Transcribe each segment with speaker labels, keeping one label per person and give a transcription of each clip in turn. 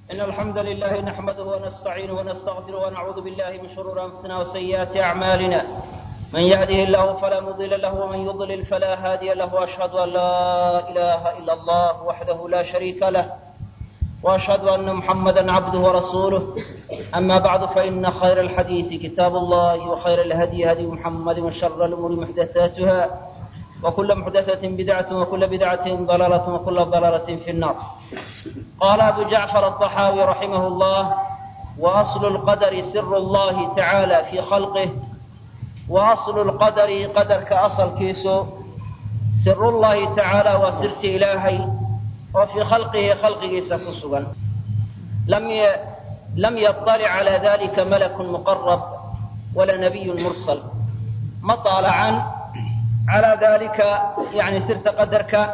Speaker 1: إن الحمد لله نحمده ونستعينه ونستغفره ونعوذ بالله من شرور أنفسنا وسيئات أعمالنا من يهده الله فلا مضل له ومن يضلل فلا هادي له وأشهد أن لا إله إلا الله وحده لا شريك له وأشهد أن محمدا عبده ورسوله أما بعد فإن خير الحديث كتاب الله وخير الهدي هدي محمد وشر الأمور محدثاتها وكل محدثة بدعة وكل بدعة ضلالة وكل ضلالة في النار قال أبو جعفر الطحاوي رحمه الله وأصل القدر سر الله تعالى في خلقه وأصل القدر قدر كأصل كيسو سر الله تعالى وسرت إلهي وفي خلقه خلقه سكسوا لم ي... لم يطلع على ذلك ملك مقرب ولا نبي مرسل ما طالعا على ذلك يعني سرت قدرك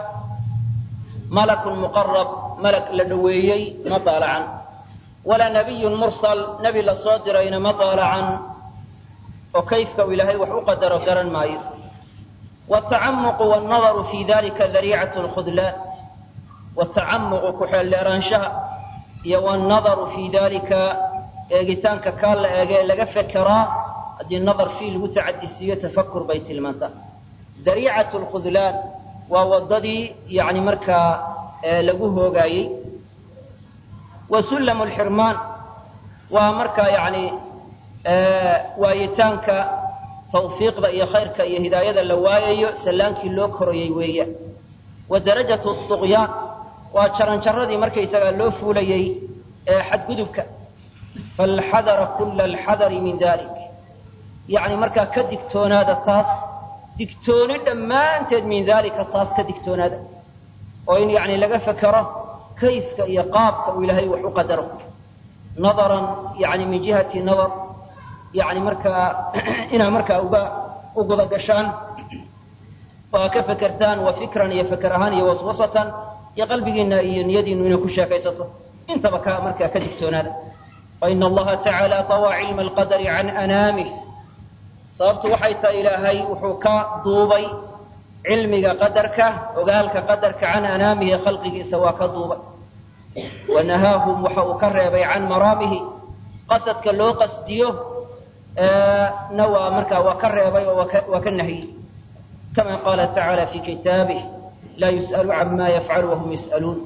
Speaker 1: ملك مقرب ملك لدويي ما طالعا ولا نبي مرسل نبي لصادرين ما طالعا وكيف إلهي وحو قدر قرا ماير والتعمق والنظر في ذلك ذريعة الخذلان والتعمق كحل رانشها والنظر في ذلك eegitaanka kaa la eege laga fekeraa haddii nadar fii lagu tacadisiiyo tafakur bay tilmaantaa dariicat lkhudlaan waa wadadii yani markaa lagu hoogaayey wa sullam lxirmaan waa markaa yani waayitaanka tawfiiqda iyo khayrka iyo hidaayada la waayayo sallaankii loo korayey weeyaan wa darajatu duqyaan waa jaranjaradii markaysagaa loo fuulayey xadgudubka falxadara kula alxadari min dalik yani markaa ka digtoonaada taas digtooni dhammaanteed min dalika taas ka digtoonaada oo in yani laga fekero kayfka iyo qaabka uu ilaahay wax u qadaro nadaran yani min jihati nadar yani markaa inaa markaa uga u guda gashaan oo aa ka fekertaan wa fikran iyo feker ahaan iyo waswasatan iyo qalbigiina iyo niyadiinu inay ku sheekaysato intaba ka markaa ka digtoonaada faina allaha tacaala طawى cilma alqadari can anaamih sababtu waxay tahay ilaahay wuxuu ka duubay cilmiga qadarka ogaalka qadarka can anaamihi khalqigiisa waa ka duubay wanahaahum waxa uu ka reebay can maraamihi qasadka loo qasdiyo na waa markaa waa ka reebay oo waa ka nahiyey kama qaala tacaala fi kitaabih laa yus'alu cama yafcalu wahum yus'aluun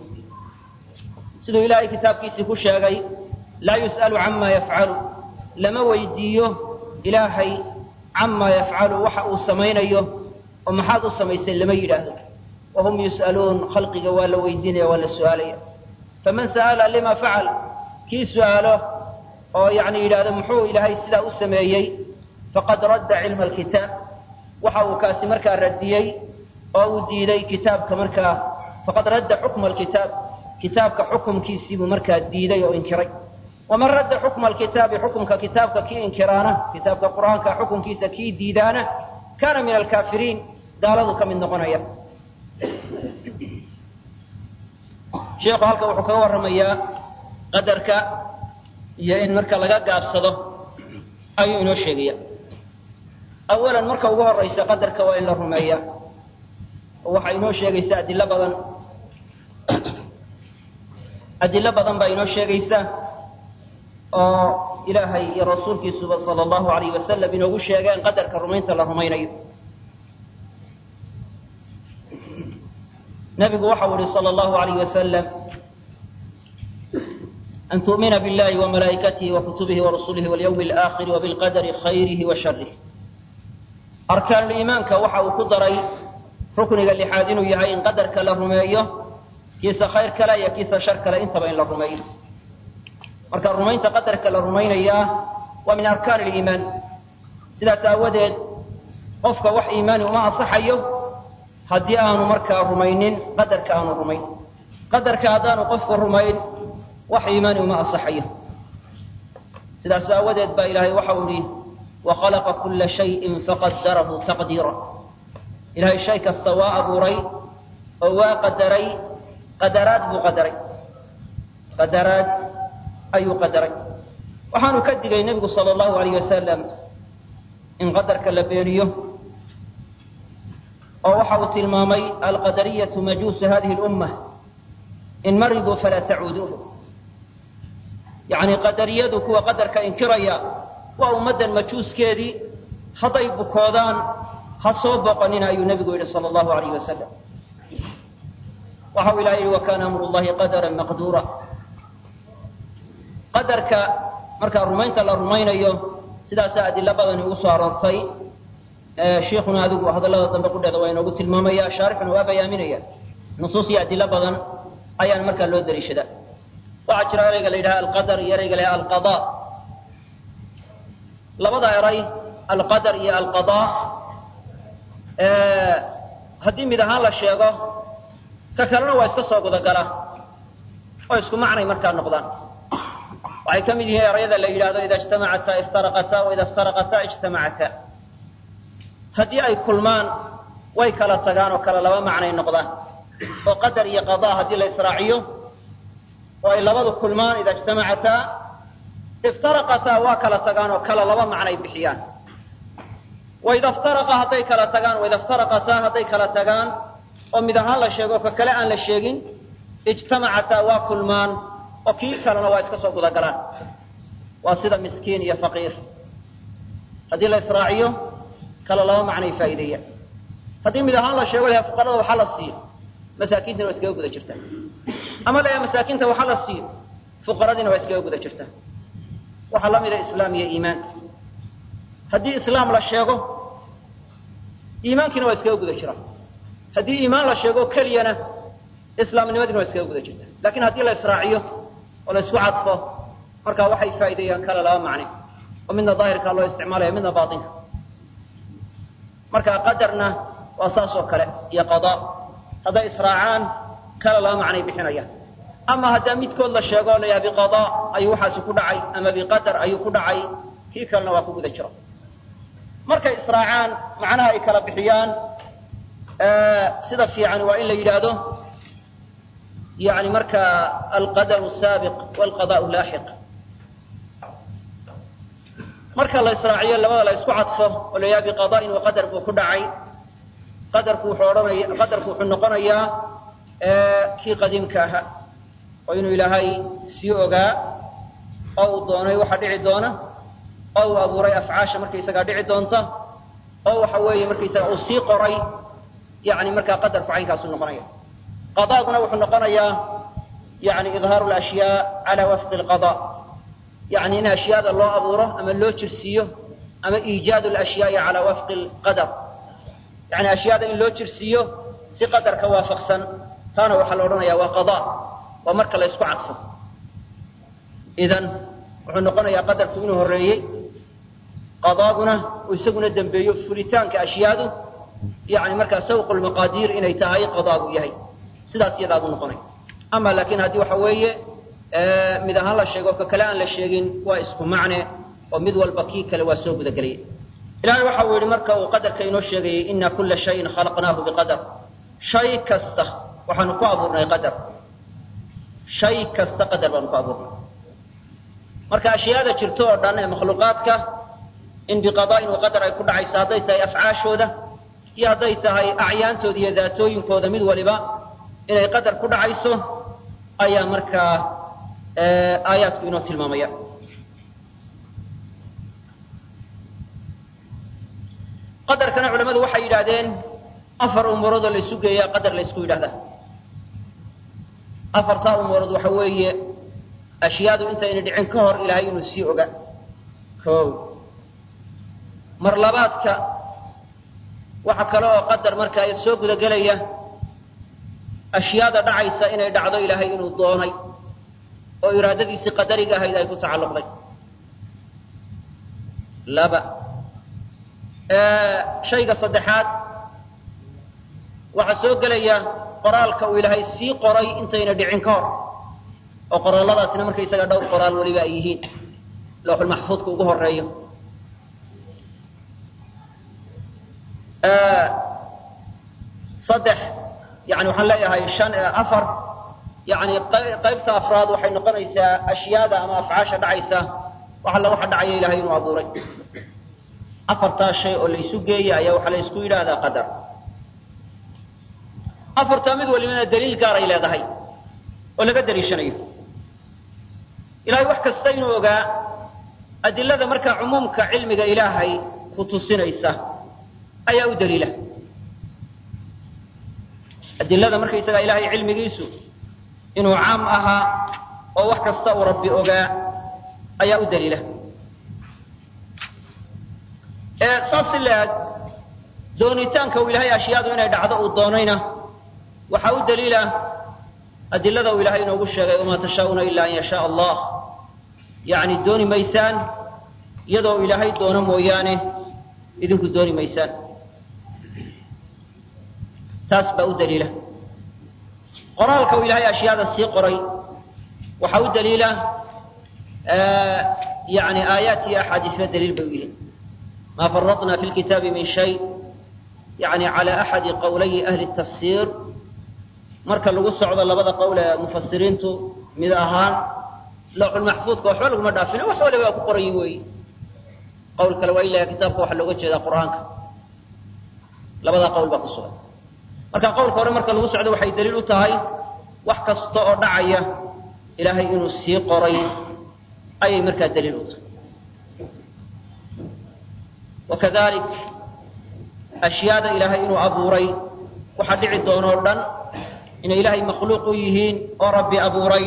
Speaker 1: siduu ilaahay kitaabkiisii ku sheegay laa yus'alu cama yafcalu lama weydiiyo ilaahay camaa yafcalu waxa uu samaynayo oo maxaad u samaysay lama yidhaahdo wahum yus'aluun khalqiga waa la weydiinaya waa la su'aalaya faman sa'ala lima facal kii su'aalo oo yani yidhaahdo muxuu ilaahay sidaa u sameeyey faqad radda cilma alkitaab waxa uu kaasi markaa radiyey oo uu diiday kitaabka markaa faqad radda xukma alkitaab kitaabka xukumkiisiibuu markaa diiday oo inkiray waman radda xukma alkitaabi xukumka kitaabka kii inkiraana kitaabka qur'aanka xukunkiisa kii diidaana kaana min alkaafiriin gaaladu ka mid noqonaya sheikhu halka wuxuu kaga warramayaa qadarka iyo in marka laga gaabsado ayuu inoo sheegaya awalan marka ugu horaysa qadarka waa in la rumeeya oo waxaa inoo sheegaysa adilo badan adilo badan baa inoo sheegaysa oo ilaahay iyo rasuulkiisuba sala allahu alayh wasalam inoogu sheegeen qadarka rumaynta la rumaynayo nabigu waxau ihi sala allahu alayh wasalam an tu'mina billahi wamalaa'ikatihi wakutubihi warasulihi walyawmi alaakhiri wabilqadari khayrihi wa sharih arkaanuliimaanka waxa uu ku daray rukniga lixaad inuu yahay in qadarka la rumeeyo kiisa khayr kale iyo kiisa shar kale intaba in la rumeeyo marka rumaynta qadarka la rumaynayaa waa min arkaan aliimaan sidaas aawadeed qofka wax iimaani uma ansaxayo haddii aanu markaa rumaynin qadarka aanu rumayn qadarka haddaanu qofku rumayn wax iimaani uma ansaxayo sidaas aawadeed baa ilaahay waxa uu yihi wakhalaqa kula shayin faqadarahu taqdiira ilahay shay kasta waa abuuray oo waa qadaray qadaraad buu qadaray qadaraad ayuu qadaray waxaanu ka digay nebigu sala allahu alayh wasalam in qadarka la beeniyo oo waxa uu tilmaamay alqadariyatu majuusu hadihi lumma in mariduu falaa tacuuduuhu yacni qadariyadu kuwa qadarka inkiraya waa ummaddan majuuskeedii hadday bukoodaan ha soo boqonina ayuu nebigu yidhi sala allahu alayh wasalam waxa uu ilaha yidhi wa kaana amru llahi qadaran maqduura qadarka markaa rumaynta la rumaynayo sidaasaa adilo badani ugu soo aroortay shiikhuna adigu hadallada dambe qudheeda waa inoogu tilmaamaya shaarixuna waa bayaaminaya nusuus iyo adilo badan ayaan markaa loo daliishadaa waxaa jira erayga la yidhaha alqadar iyo erayga la yidhaha alqada labada eray alqadar iyo alqada haddii mid ahaan la sheego ka kalena waa iska soo gudagala oo isku macnay markaa noqdaan waxay ka mid yihiin erayada la yidhahdo ida ijtamacata iftaraqata waida iftaraqata ijtamacata haddii ay kulmaan way kala tagaan oo kale laba macnay noqdaan oo qadar iyo qada haddii la israaciyo oo ay labadu kulmaan ida ijtamacataa iftaraqataa waa kala tagaan oo kala laba macnay bixiyaan waida iftaraqa hadday kala tagaan waida iftaraqataa hadday kala tagaan oo mid ahaan la sheego ka kale aan la sheegin ijtamacataa waa kulmaan oo kii kalena waa iska soo gudagalaan waa sida miskiin iyo faqiir haddii la israaciyo kala laba macnay faa'iideeyaan haddii mid ahaan la sheego laha fuqarada waxaa la siiyo masaakiintana waa iskaga guda jirtaa ama la masaakiinta waxaa la siiyo fuqaradiina waa iskaga guda jirtaa waxaa la mida islaam iyo iimaanka haddii islaam la sheego iimaankiina waa iskaga guda jiraa haddii iimaan la sheego keliyana islaamnimadiina waa iskaga guda jirta lakin haddii la israaciyo oo la isku cadfo markaa waxay faa'iideeyaan kale laba macne oo midna daahirkaa loo isticmaalaya midna baatinka marka qadarna waa saas oo kale iyo qadaa hadday israacaan kale laba macnay bixinayaan ama haddaa midkood la sheego la yaha biqadaa ayuu waxaasi ku dhacay ama biqadar ayuu ku dhacay kii kalena waa ku guda jiro markay israacaan macnaha ay kala bixiyaan sida fiican waa in la yidhaahdo yani marka alqadaru saabiq walqadaau laaxiq marka la israaciyo labada la isku cadfo oo la yaha biqada'in wa qadar buu ku dhacay qadarku wuxuu odhanaya qadarku wuxuu noqonayaa kii qadiimka ahaa oo inuu ilaahay sii ogaa oo uu doonay waxa dhici doona oo uu abuuray afcaasha markaysagaa dhici doonta oo waxa weeye markaysaga uu sii qoray yani markaa qadarku caynkaasu noqonaya qadaaguna wuxuu noqonayaa yani idhaaru lashyaa cala wafqi lqada yani in ashyaada loo abuuro ama loo jirsiiyo ama iijaadu lashyaai cala wafqi lqadar yani ashyaada in loo jirsiiyo si qadarka waafaqsan taana waxaa la odhanaya waa qada waa marka la isku cadfo idan wuxuu noqonayaa qadarku inuu horreeyey qadaaguna uu isaguna dembeeyo fulitaanka ashyaadu yani markaa sawqu lmaqaadiir inay tahay qadaagu yahay sidaas iyadaa buu noqonaya ama laakiin haddii waxa weeye mid ahaan la sheego ka kale aan la sheegin waa isku macne oo mid walba kii kale waa soo gudagelaya ilahay waxa uu yihi marka uu qadarka inoo sheegayay ina kula shayin khalaqnaahu biqadar shay kasta waxaanu ku abuurnay qadar shay kasta qadar baanu ku abuurnay marka ashyaada jirto oo dhan ee makhluuqaadka in biqadaa'in wa qadar ay ku dhacayso hadday tahay afcaashooda iyo hadday tahay acyaantooda iyo daatooyinkooda mid waliba inay qadar ku dhacayso ayaa markaa aayaadku inoo tilmaamaya qadarkana culamadu waxay yidhaahdeen afar umuuroodoo laysu geeyaa qadar laysku yidhahdaa afartaa umuurood waxa weeye ashyaadu intayna dhicin ka hor ilaahay inuu sii oga o mar labaadka waxa kale oo qadar markaa soo gudagelaya ashyaada dhacaysa inay dhacdo ilaahay inuu doonay oo iraadadiisii qadariga ahayd ay ku tacalluqday laba shayga saddexaad waxaa soo gelaya qoraalka uu ilaahay sii qoray intayna dhicin ka hor oo qoraalladaasina markaysaga dhowr qoraal weliba ay yihiin looxulmaxfuudka ugu horeeyo saddex yani waxaan leeyahay shan afar yani qaybta afraad waxay noqonaysaa ashyaada ama afcaasha dhacaysa wax alla waxa dhacaya ilahay inuu abuuray afartaa shay oo laysu geeyay ayaa waxaa laysku yidhaahdaa qadar afartaa mid walibana daliil gaaray leedahay oo laga daliishanayo ilahay wax kasta inuu ogaa adilada markaa cumuumka cilmiga ilaahay ku tusinaysa ayaa u daliila adilada markaysagaa ilaahay cilmigiisu inuu caam ahaa oo wax kasta uu rabbi ogaa ayaa u daliila saas si la-aad doonitaanka uu ilaahay ashyaadu inay dhacdo uu doonayna waxaa u daliila adilada uu ilaahay inoogu sheegay wamaa tashaa'una ila an yashaa allah yacni dooni maysaan iyadoo ilaahay doono mooyaane idinku dooni maysaan taas baa u daliila qoraalka uu ilaahay ashyaada sii qoray waxaa u daliila yani aayaat iyo axaadiisna daliil bay u yihiin ma faradna fi lkitaabi min shay yani cala axadi qowlayi ahli tafsiir marka lagu socdo labada qowl ee mufasiriintu mid ahaan lawxulmaxfuudka waxba laguma dhaafin wax waliba waa ku qorayi weeyi qowl kale waa ilaha kitaabka waxaa looga jeedaa qur'aanka labadaa qowl baa ku sugan marka qowlka hore marka lagu socdo waxay daliil u tahay wax kasta oo dhacaya ilaahay inuu sii qoray ayay markaa daliil u tahay wakadalik ashyaada ilaahay inuu abuuray waxaa dhici doona o dhan inay ilaahay makhluuq u yihiin oo rabbi abuuray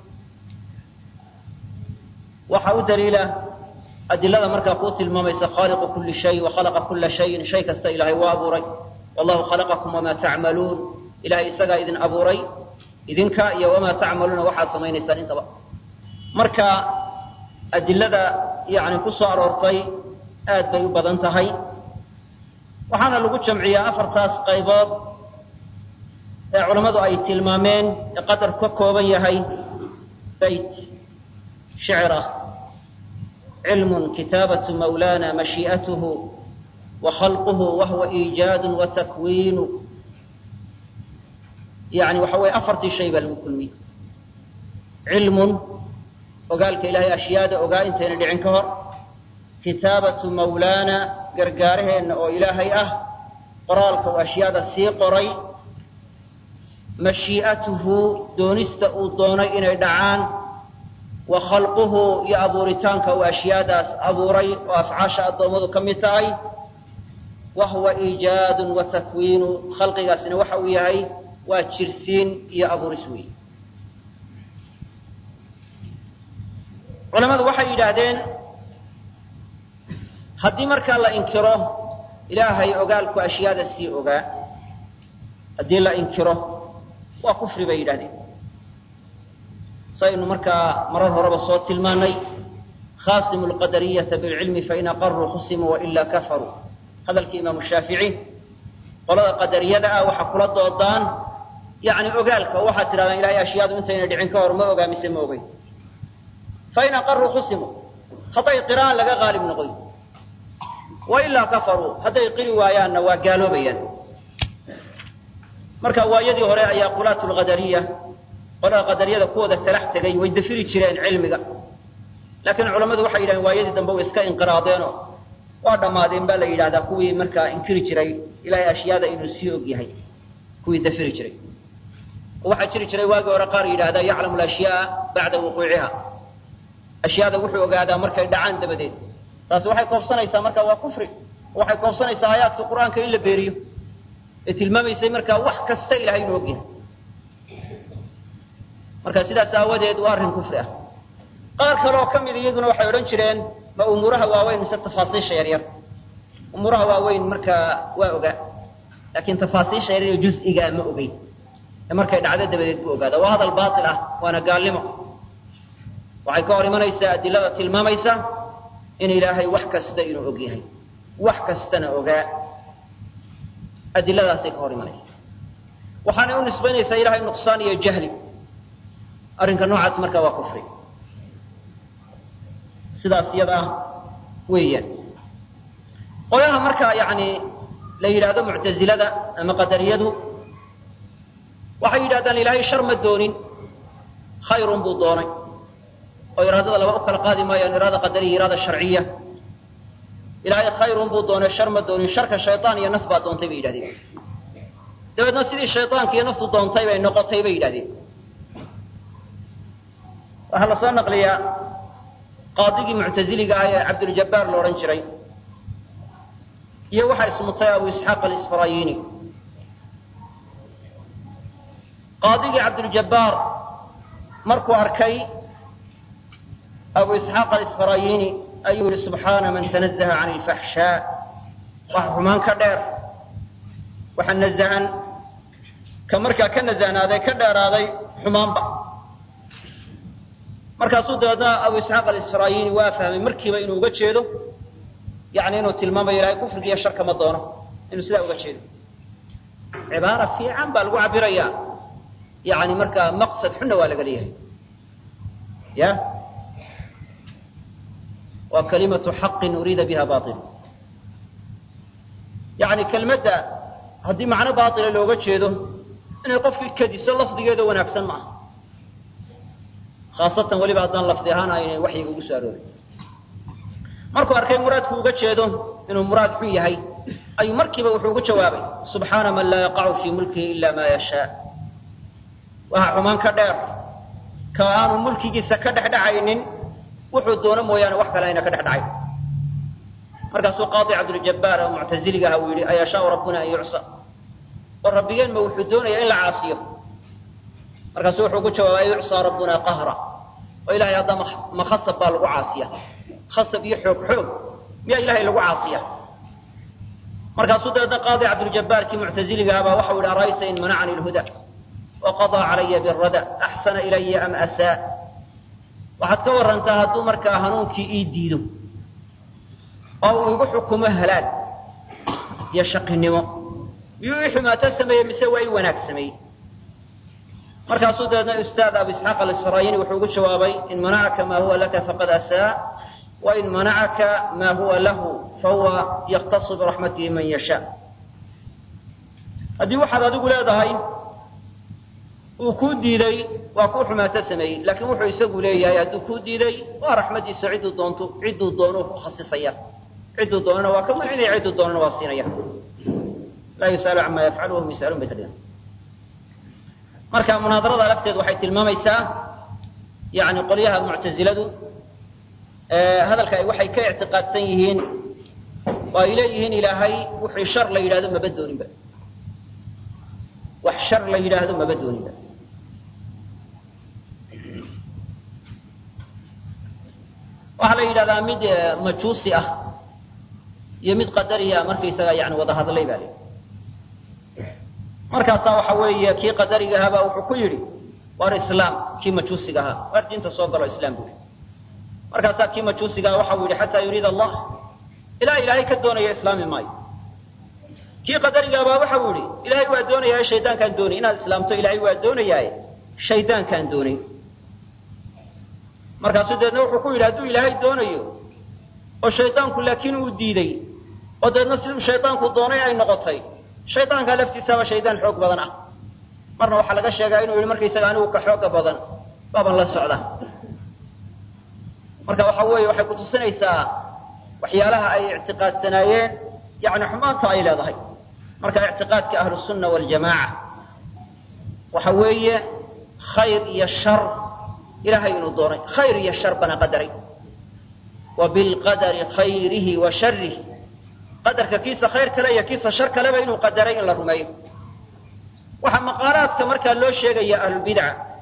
Speaker 1: waxaa u daliila adilada markaa kuu tilmaamaysa khaaliqu kuli shay wa khalaqa kula shayin shay kasta ilaahay waa abuuray wallahu khalaqakum wamaa tacmaluun ilahay isagaa idin abuuray idinka iyo wamaa tacmaluuna waxaad samaynaysaan intaba marka adilada yani ku soo aroortay aad bay u badan tahay waxaana lagu jamciyaa afartaas qaybood ee culammadu ay tilmaameen ee qadar ka kooban yahay bayt shicr ah cilmun kitaabatu mawlana mashii'atuhu wa khalquhu wahuwa iijaadu wa takwiinu yani waxa weeye afartii shay baa lagu kulmiyey cilmun ogaalka ilahay ashyaada ogaa intayna dhicin ka hor kitaabatu mawlaana gargaaraheenna oo ilaahay ah qoraalka uu ashyaada sii qoray mashii'atuhu doonista uu doonay inay dhacaan wa khalquhu iyo abuuritaanka uu ashyaadaas abuuray oo afcaasha addoommadu ka mid tahay wa huwa iijaadun wa takwiinu khalqigaasina waxa uu yahay waa jirsiin iyo abuuris weeye culamadu waxay yidhaahdeen haddii markaa la inkiro ilaahay ogaalku ashyaada sii ogaa haddii la inkiro waa kufri bay yidhahdeen saynu markaa marar horeba soo tilmaanay khasimu lqadariyata bilcilmi fain aqaruu khusimuu wailaa kafaruu hadalkii imaamu shaafici qolada qadariyada ah waxaa kula doodaan yani ogaalka oo waxaad tidhahdaan ilahay ashyaadu intayna dhicin ka hor ma ogaa mise ma ogeyn fain aqaruu khusimuu hadday qiraan laga qaalib noqoy wailaa kafaruu hadday qiri waayaanna waa gaaloobayaan marka waayadii hore ayaa qulaat lqadariya qolada qadariyada kuwooda talax tegay way dafiri jireen cilmiga laakiin culammadu waxay yidhahdeen waayadii dambe way iska inqiraadeenoo waa dhammaadeen baa la yidhahdaa kuwii markaa inkiri jiray ilahay ashyaada inuu sii og yahay kuwii dafiri jiray waxaa jiri jiray waagii hore qaar yidhahdaa yaclamu alashyaaa bacda wuquuciha ashyaada wuxuu ogaadaa markay dhacaan dabadeed taasi waxay koobsanaysaa marka waa kufri waxay koobsanaysaa aayaadka qur-aanka in la beeriyo ee tilmaamaysay markaa wax kasta ilahay inuu og yahay marka sidaas aawadeed waa arrin kufri ah qaar kale oo ka mid iyaduna waxay odhan jireen ma umuuraha waaweyn mise tafaasiisha yaryar umuuraha waaweyn markaa waa ogaa laakiin tafaasiisha yaryar juz-igaa ma ogeyn ee markay dhacdo dabadeed buu ogaada waa hadal baatil ah waana gaalnimo waxay ka hor imanaysaa adilada tilmaamaysa in ilaahay wax kasta inuu og yahay wax kastana ogaa adiladaasay ka hor imanaysaa waxaanay u nisbaynaysaa ilahay nuqsaan iyo jahli arrinka noocaas marka waa kufri sidaas iyada ah weeyaan qolaha marka yani la yidhaahdo muctazilada ama qadariyadu waxay yidhahdaan ilaahay shar ma doonin khayrun buu doonay oo iraadada laba u kala qaadi maayaan iraada qadariya iraada sharciya ilaahay khayrun buu doonay shar ma doonin sharka shaytaan iyo naf baa doontay bay yidhahdeen dabeedna sidii shaytaanka iyo naftu doontay bay noqotay bay yidhahdeen waxaa la soo naqliyaa qaadigii muctaziliga ah ee cabduljabaar la odhan jiray iyo waxaa ismutay abu isxaaq alisfarayini qaadigii cabduljabaar markuu arkay abu isxaaq alisfarayini ayuu yihi subxaana man tanazaha can ilfaxshaa waxa xumaan ka dheer waxa nazahan ka markaa ka nazahnaaday ka dheeraaday xumaanba markaasuu dabeedna abu isxaaq alisfarayini waa fahmay markiiba inuu uga jeedo yani inuu tilmaamayo ilahay kufriga iyo sharka ma doono inuu sidaa uga jeedo cibaara fiican baa lagu cabirayaa yani markaa maqsad xunna waa laga leeyahay ya waa kalimatu xaqin uriida biha bail yani kelmadda haddii macno baila looga jeedo inay qofkii kadiso lafdigeeda wanaagsan ma aha khaasatan weliba haddaan lafdi ahaan aynan waxyiga ugu soo aroorin markuu arkay muraadku uga jeedo inuu muraad xun yahay ayuu markiiba wuxuu ugu jawaabay subxaana man laa yaqacu fii mulkihi ila ma yashaa waxa xumaan ka dheer ka aanu mulkigiisa ka dhexdhacaynin wuxuu doono mooyaane wax kale ayna ka dhex dhacayn markaasuu qaadi cabduljabaar oo muctaziliga aha uu yidhi ayashaau rabbuna an yucsa oo rabbigeen ma wuxuu doonayaa in la caasiyo markaasuu wuxuu ku jawaabay an yucsaa rabbuna qahra oo ilahay hadda ma khasab baa lagu caasiya khasab iyo xoog xoog miyaa ilahay lagu caasiya markaasuu dabeedna qaadi cabduljabaarkii muctaziliga ahaa baa waxau yidhi ara'ayta in manacani lhuda waqadaa calaya birada axsana ilaya am asaa waxaad ka warantaa hadduu markaa hanuunkii ii diido oo uu igu xukumo halaag iyo shaqinimo miyuu ii xumaato sameeyey mise waa ii wanaag sameeyey markaasuu dabeedna ustaad abu isxaaq alisrayini wuxuu ugu jawaabay in manacaka maa huwa laka faqad asaa wain manacaka maa huwa lahu fahuwa yaktasu biraxmatihi man yashaa haddii waxaad adigu leedahay uu kuu diiday waa kuu xumaato sameeyey laakiin wuxuu isagu leeyahay hadduu kuu diiday waa raxmadiisa cidduu doonto cidduu doono ku khasisaya cidduu doonana waa ka mancinaya cidduu doonana waa siinaya laa yus'alu camaa yafcalu wahum yus'aluun bay ka dhigan marka munaadarada lafteedu waxay tilmaamaysaa yani qolyaha muctaziladu hadalka waxay ka ictiqaadsan yihiin oo ay leeyihiin ilaahay wixii shar la yidhahdo maba dooninba wax shar la yidhaahdo maba dooninba waxaa la yidhahdaa mid majuusi ah iyo mid qadariya markaysaga yani wada hadlay baa lii markaasaa waxa weeye kii qadariga ahaabaa wuxuu ku yidhi waar islaam kii majuusiga ahaa waar diinta soo galo islaam buu yidhi markaasaa kii majuusiga aha waxau yidhi xataa yuriid allah ilaa ilaahay ka doonaya islaami maayo kii qadarigaabaa waxau yidhi ilaahay waa doonayaa shaydaankaan doonay inaad islaamto ilaahay waa doonayaaye shaydaankaan doonay markaasuu deedna wuxuu ku yidhi hadduu ilaahay doonayo oo shaydaanku laakiin uu diiday oo deedna siduu shaydaanku doonay ay noqotay shaydaankaa laftiisaaba shaydaan xoog badan ah marna waxaa laga sheegaa inuu yihi markaysaga anigu ka xooga badan baaban la socda marka waxa weeye waxay kutusinaysaa waxyaalaha ay ictiqaadsanaayeen yani xumaanta ay leedahay marka ictiqaadka ahlusunna waljamaaca waxa weeye khayr iyo shar ilahay inuu doonay khayr iyo shar bana qadaray wa bilqadari khayrihi wa sharihi qadarka kiisa khayr kale iyo kiisa shar kaleba inuu qadaray in la rumeeyo waxaa maqaalaadka markaa loo sheegaya ahlulbidca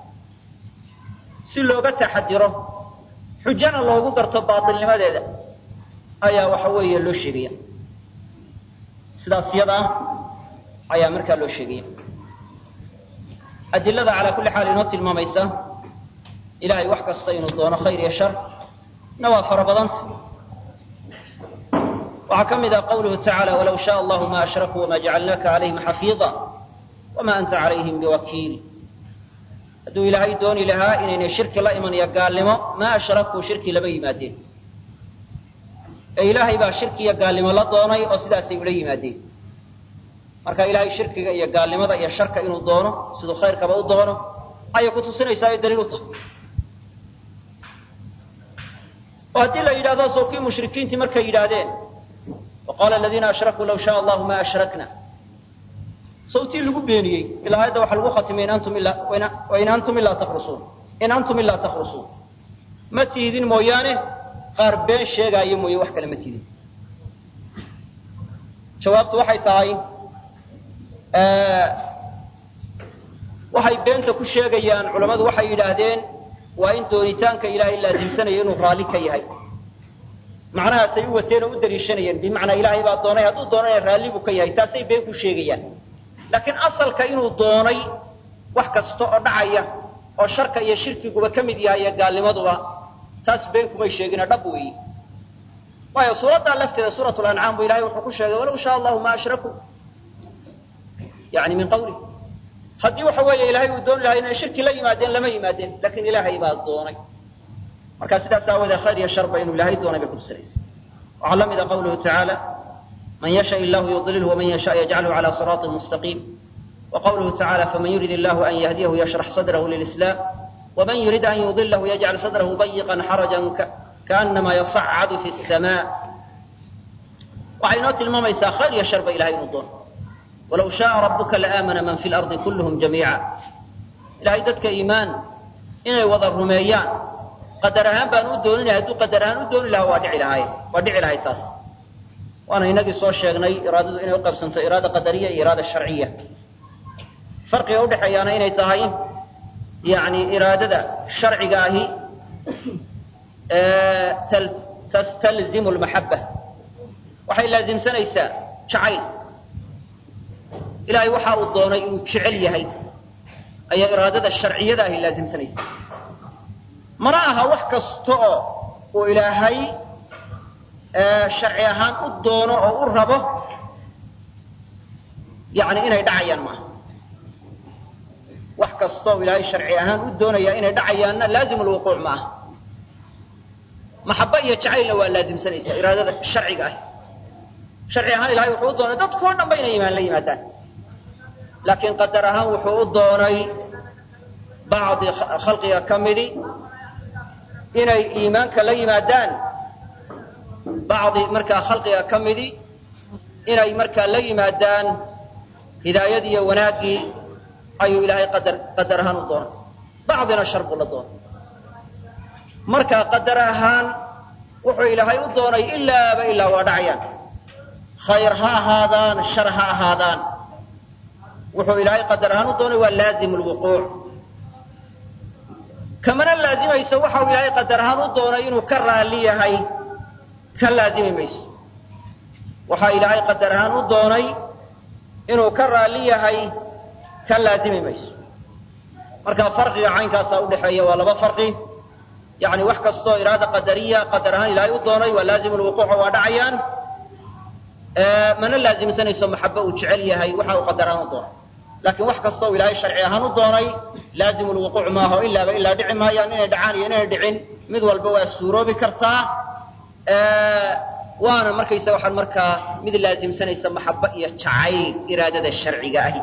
Speaker 1: si looga taxadiro xujana loogu darto baatilnimadeeda ayaa waxa weeye loo sheegaya sidaas yada ah ayaa markaa loo sheegaya adilada calaa kulli xaal inoo tilmaamaysa ilahay wax kasta inuu doono khayr iyo shar na waa fara badanta waxaa ka mid ah qawluhu tacaala walaw shaء allahu ma ashrakuu wama jacalnaaka calayhim xafiida wama anta calayhim biwakiil hadduu ilaahay dooni lahaa inaynay shirki la imanayo gaalnimo ma ashrakuu shirki lama yimaadeen ee ilaahay baa shirki iyo gaalnimo la doonay oo sidaasay ula yimaadeen marka ilaahay shirkiga iyo gaalnimada iyo sharka inuu doono siduu khayrkaba u doono ayay kutusinaysaa ay daliil u tahay oo haddii la yidhahdo soo kii mushrikiintii markay yidhaahdeen waqaala aladiina ashrakuu law shaء allahu ma ashrakna sawtii lagu beeniyey ilaa aayadda waxaa lagu khatimay wain antum ilaa takrusuun in antum ilaa takhrusuun ma tihidin mooyaane qaar been sheegaayo mooye wax kale ma tihidin jawaabtu waxay tahay waxay beenta ku sheegayaan culammadu waxay yidhaahdeen waa in doonitaanka ilaahay laasimsanayo inuu raalli ka yahay macnahaasay u wateen oo u daliishanayeen bimacnaa ilaahay baa doonay hadduu doonana raalli buu ka yahay taasay been ku sheegayaan laakiin asalka inuu doonay wax kasta oo dhacaya oo sharka iyo shirkiguba ka mid yahay iyo gaalnimaduba taas been kumay sheegina dhab weeyi waayo suuraddaa lafteeda suurat lancaam bu ilahay wuxuu ku sheegay walaw shaa allahu ma ashrakuu yani min qawli haddii waxa weeye ilahay uu dooni lahaa inay shirki la yimaadeen lama yimaadeen lakin ilaahay baa doonay marka sidaas aawoodee khayr iyo sharba inuu ilaahay doonay bay kutusinaysa waxaa la mida qawluhu tacaala man yasha illahu yudlilhu waman yasha yajcalhu cala siraaطin mustaqiim وqwluhu taعalى faman yurid illahu an yahdiyahu yashrax sadrahu lilislam wman yurid an yudilahu yajcal sadrahu dayiqa xaraja kaanama yasacadu fi الsama waxay inoo tilmaamaysaa khayr iyo sharba ilahay inuu doono walaw shaءa rabuka laamana man fi lardi kulluhm jamiica ilahay dadka iimaan inay wada rumeeyaan qadar ahaan baan u dooninay hadduu qadar ahaan u dooni lahaa waa dhici lahaay waa dhici lahay taas waana inagii soo sheegnay iraadadu inay uqaybsanto iraada qadariya iyo iraada sharciya farqiga udhexeeyaana inay tahay yani iraadada sharciga ahi tastalzimu lmaxaba waxay laasimsanaysaa jacayl ilaahay waxa uu doonay inuu jecel yahay ayaa iraadada sharciyada ahi laasimsanaysa mana aha wax kasta oo uu ilaahay sharci ahaan u doono oo u rabo yani inay dhacayaan maaha wax kastaoo ilaahay sharci ahaan u doonaya inay dhacayaanna laazim lwuquuc ma aha maxaba iyo jacaylna waa laasimsanaysa iraadada sharciga ah sharci ahaan ilahay wuxuu u doonay dadkao dhan ba inay imaan la yimaadaan laakiin qadar ahaan wuxuu u doonay bacdi khalqiga ka midi inay iimaanka la yimaadaan bacdi markaa khalqiga ka midi inay markaa la yimaadaan hidaayadii iyo wanaaggii ayuu ilaahay qadar qadar ahaan u doonay bacdina shar buu la doonay marka qadar ahaan wuxuu ilaahay u doonay ilaaba ilaa waa dhacayaan khayr ha ahaadaan shar ha ahaadaan wuxuu ilaahay qadar ahaan u doonay waa laazim lwuquuc kamana laazimayso waxa uu ilaahay qadar ahaan u doonay inuu ka raalli yahay ka laazimi mayso waxaa ilaahay qadar ahaan u doonay inuu ka raalli yahay ka laazimi mayso marka farqiga caynkaasaa udhexeeya waa laba farqi yani wax kastoo iraada qadariya qadar ahaan ilaahay u doonay waa laazim lwuquuca waa dhacayaan mana laazimsanayso maxaba uu jecel yahay waxa uu qadar ahaan u doonay laakiin wax kastoo ilaahay sharci ahaan u doonay laazim lwuquuc maaho ilaaba ilaa dhici maayaan inay dhacaan iyo inay dhicin mid walba waa suuroobi kartaa waana markaysa waxaan markaa mid laazimsanaysa maxaba iyo jacayl iraadada sharciga ahi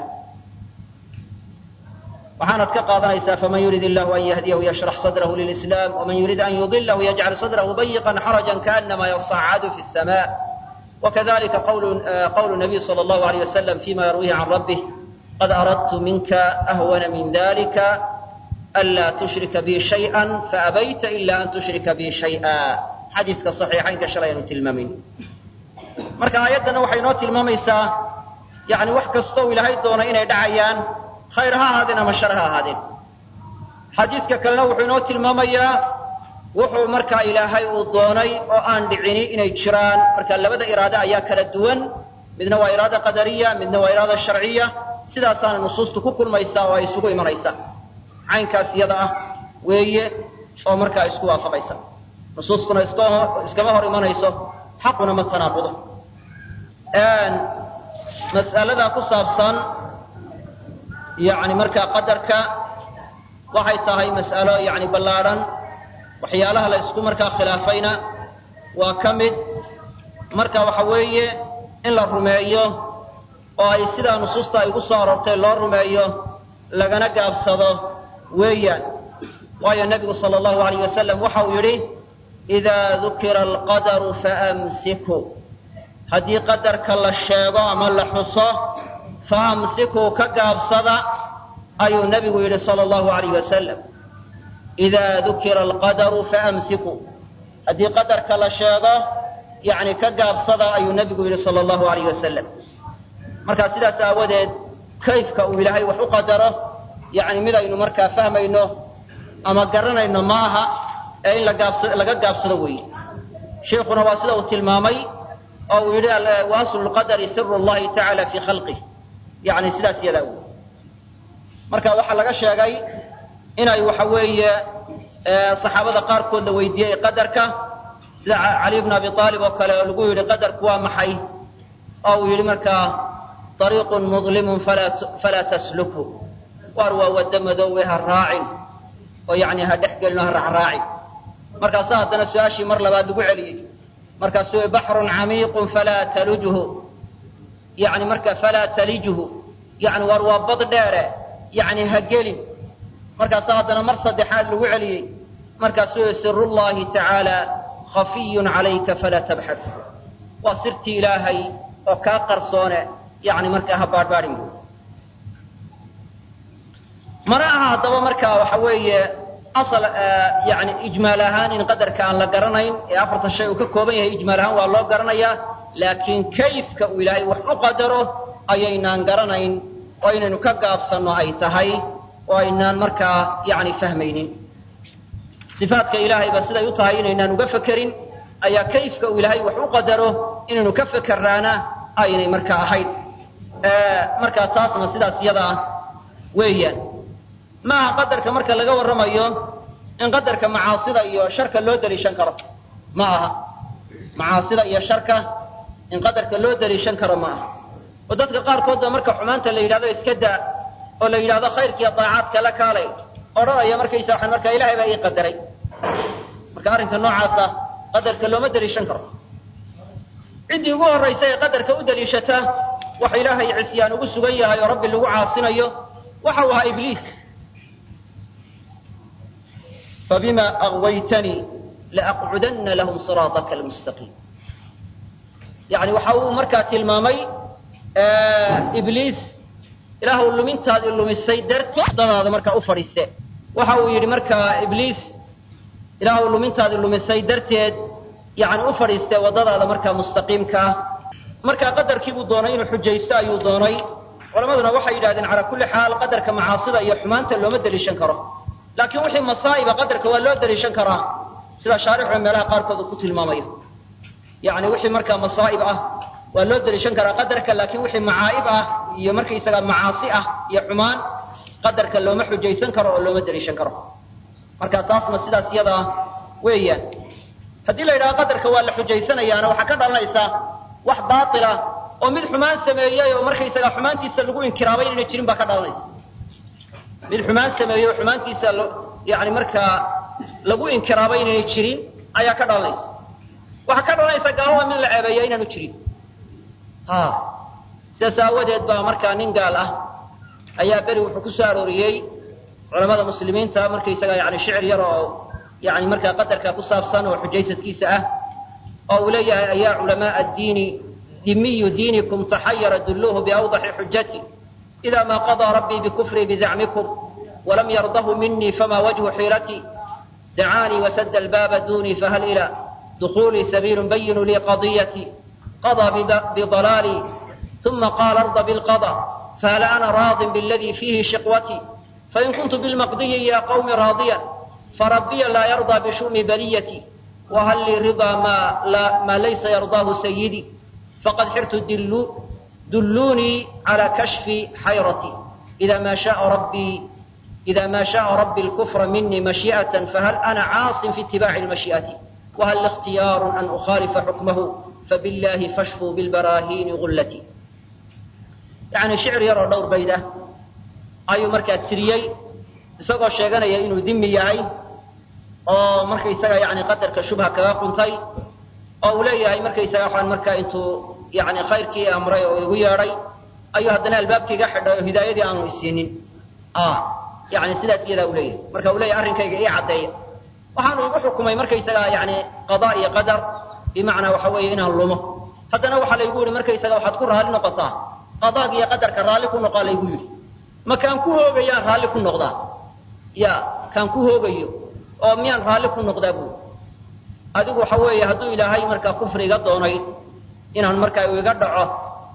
Speaker 1: waxaanad ka qaadanaysaa faman yurid illahu an yahdiyahu yashrax sadrahu lilislam waman yurid an yudilahu yajcal sadrahu dayiqan xarajan kaanama yasacadu fi sama wakadalika qawlu nabiy sal allahu alayh wasalam fima yarwihi can rabbih qad aradtu minka ahwana min dalika anlaa tushrika bi shayئa faabayta ila an tushrika bi shayئa xadiiska صaxiixaynka shalay aynu tilmaamayn marka aayaddana waxay inoo tilmaamaysaa yani wax kastoo ilaahay doonay inay dhacayaan khayr ha ahaadeen ama shar ha ahaadeen xadiidka kalena wuxuu inoo tilmaamayaa wuxuu markaa ilaahay uu doonay oo aan dhicini inay jiraan marka labada iraade ayaa kala duwan midna waa iraada qadariya midna waa iraada sharciya sidaasaana nusuustu ku kulmaysaa oo ay isugu imanaysaa caynkaas iyada ah weeye oo markaa isku waafaqaysa nusuustuna iskama hor imanayso xaquna ma tanaaqudo mas'alada ku saabsan yani markaa qadarka waxay tahay mas'alo yani ballaadhan waxyaalaha la isku markaa khilaafayna waa ka mid marka waxa weeye in la rumeeyo oo ay sidaa nusuusta ay ugu soo aroortay loo rumeeyo lagana gaabsado weeyaan waayo nebigu sala allahu alayh wasalam waxa uu yidhi idaa dukira alqadaru faamsiku haddii qadarka la sheego ama la xuso faamsikuu ka gaabsada ayuu nebigu yidhi sala allahu alayh wasalam idaa dukira alqadaru faamsiku haddii qadarka la sheego yacni ka gaabsada ayuu nebigu yidhi sala allahu alayh wasalam markaa sidaas aawadeed kayfka uu ilaahay wax u qadaro yacni mid aynu markaa fahmayno ama garanayno ma aha ee in lagaabsa laga gaabsado weeye sheikuna waa sida uu tilmaamay oo uu yidhi wa aslu lqadari siru llahi tacaala fii khalqih yacni sidaas yadaa wey marka waxaa laga sheegay inay waxa weeye saxaabada qaarkood la weydiiyey qadarka sida cali bn abi aalib oo kale oo lagu yidhi qadarku waa maxay oo uu yidhi markaa ariiqun mudlimun falaa taslukhu waar waa waddo madoowe ha raacin oo yani ha dhex gelin oo ha raacraacin markaasa haddana su-aashii mar labaad lagu celiyey markaasu baxrun camiiqun falaa talujhu yani marka falaa talijhu yani waar waa bad dheere yani ha gelin markaasa haddana mar saddexaad lagu celiyey markaasuu siru llahi tacaala khafiyun calayka falaa tabxad waa sirtii ilaahay oo kaa qarsoone yani markaa ha baadhbaadhin bu mana aha haddaba markaa waxa weeye asal yani ijmaal ahaan in qadarka aan la garanayn ee afartan shay uu ka kooban yahay ijmaal ahaan waa loo garanayaa laakiin kayfka uu ilaahay wax u qadaro ayaynaan garanayn oo inaynu ka gaabsanno ay tahay oo aynaan markaa yani fahmaynin sifaatka ilaahayba siday u tahay inaynaan uga fekerin ayaa kayfka uu ilaahay wax u qadaro inaynu ka fekeraana aynay markaa ahayn markaa taasna sidaas iyada ah weeyaan maaha qadarka marka laga warramayo in qadarka macaasida iyo sharka loo daliishan karo ma aha macaasida iyo sharka in qadarka loo daliishan karo ma aha oo dadka qaarkoodba marka xumaanta la yidhahdo iska daa oo la yidhahdo khayrkiiyo daacaadka la kaalay odhanaya markaysa waxaan markaa ilahay baa ii qadaray marka arrinka noocaasa qadarka looma daliishan karo ciddii ugu horraysa ee qadarka u daliishata waxa ilaahay cisyaan ugu sugan yahay oo rabbi lagu caasinayo waxa uu ahaa ibliis fabima aغwaytanii laaqcudana lahum siraaطaka almustaqiim yani waxa uu markaa tilmaamay ibliis ilaahw lumintaadii lumisay darteed dadaada markaa u fadhiiste waxa uu yidhi markaa ibliis ilaahw lumintaadii lumisay darteed yani u fadhiistee waddadaada markaa mustaqiimkaa markaa qadarkiibuu doonay inuu xujaysto ayuu doonay culamaduna waxay yidhahdeen calaa kulli xaal qadarka macaasida iyo xumaanta looma daliishan karo laakiin wixii masaa'iba qadarka waa loo daliishan karaa sida shaarixu meelaha qaarkood uu ku tilmaamayo yani wixii markaa masaa'ib ah waa loo daliishan karaa qadarka laakiin wixii macaa'ib ah iyo markaysaga macaasi ah iyo xumaan qadarka looma xujaysan karo oo looma daliishan karo marka taasna sidaas iyada weeyaan haddii la yidhaha qadarka waa la xujaysanayaana waxaa ka dhalanaysa wax baatila oo mid xumaan sameeyey oo markaysaga xumaantiisa lagu inkiraabay inayna jirin baa ka dhalanaysa mid xumaan sameeyey oo xumaantiisa yani markaa lagu inkiraabay inayna jirin ayaa ka dhalanaysa waxaa ka dhalanaysa gaalada mid la ceebeeya inaanu jirin ha sidaas aawadeed baa markaa nin gaal ah ayaa beri wuxuu ku soo arooriyey culamada muslimiinta markaysaga yani shicir yar oo yani markaa qadarka ku saabsan oo xujaysadkiisa ah oo uu leeyahay ayaa culamaa addiini dimiyu diinikum taxayara dulluuhu biawdaxi xujati ida ma qadaa rabbii bikufrii bizacmikum walam yardahu minii fama wajhu xiirati dacaanii wasada albaaba dunii fahal ila dukuulii sabiilu bayinu lii qadiyati qadaa bidalaalii uma qaala arda bilqada fahal ana raadin biladii fiihi shiqwati fain kuntu bilmaqdiyi ya qawmi raadiyan فربي لا يرضى بشؤم بليتي وهل لي رضا ما, لا ما ليس يرضاه سيدي فقد حرت دلو دلوني على كشف حيرتي إذا ما شاء ربي إذا ما شاء ربي الكفر مني مشيئة فهل أنا عاص في اتباع المشيئة وهل اختيار أن أخالف حكمه فبالله فاشفوا بالبراهين غلتي يعني شعر يرى دور بيده أي مركز تريي isagoo sheeganaya inuu dimi yahay oo markaysaga yani qadarka shubha kaga quntay oo uu leeyahay markaysaga waxaan markaa intuu yani khayrkii amray oo igu yeedhay ayuu haddana albaabkiiga xidhay oo hidaayadii aanu isiinin yani sidaas iyadaa u leeyahay marka uu leeyahay arrinkayga ii caddeeya waxaanu igu xukumay markaysaga yani qadaa iyo qadar bimacnaa waxa weeye inaan lumo haddana waxaa laygu yihi markaysaga waxaad ku raalli noqotaa qadaaga iyo qadarka raalli ku noqaa laygu yidhi ma kaan ku hoogayaan raalli ku noqdaa ya kaan ku hoogayo oo miyaan raalli ku noqdaa buuri adigu waxa weeye hadduu ilaahay markaa kufri iga doonay inaan markaa iga dhaco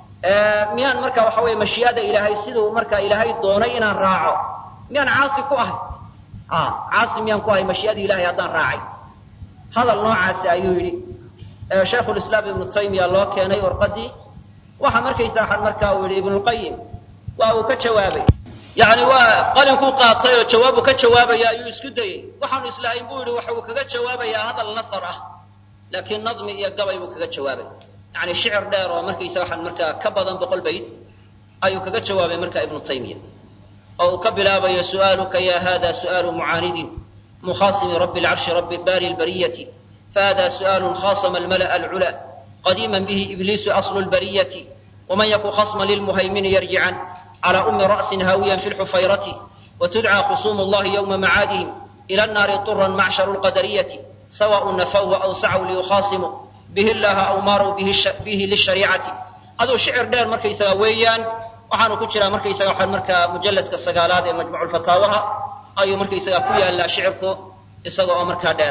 Speaker 1: miyaan markaa waxa weeye mashii'ada ilaahay siduu markaa ilaahay doonay inaan raaco miyaan caasi ku ahay a caasi miyaan ku ahay mashii'ada ilahay haddaan raacay hadal noocaasi ayuu yidhi shaykhulislaam ibnu taymiya loo keenay warqadii waxa markaysa waxaan markaa uu yidhi ibnulqayim waa uu ka jawaabay yani waa qalinkuu qaatay oo jawaabu ka jawaabaya ayuu isku dayey waxaanu islahayn buu yidhi waxa uu kaga jawaabayaa hadal nasar ah laakiin nadmi iyo gabay buu kaga jawaabay yani shicir dheer oo markaysa waxaan markaa ka badan boqol bayd ayuu kaga jawaabay marka ibnu taymiya oo uu ka bilaabayo su'aaluka ya hada su'aalu mucaanidin mukhaasimi rabbi alcarshi rabbi baari lbariyati fahada su'aalun khasama almala'a alcula qadiima bihi ibliisu aslu lbariyati waman yaku khasma lilmuhaymini yarjican على أم رأس هاويا في الحفيرة وتدعى خصوم الله يوم معادهم إلى النار طرا معشر القدرية سواء نفوا أو سعوا ليخاصموا به الله أو ماروا به, الش... به للشريعة هذا شعر دير مركي سويان waxaanu ku jiraa markaysaga waxaan markaa mujalladka sagaalaad ee majmuuc fataawaha ayuu markaysaga ku yaallaa shicirku isaga oo markaa dheer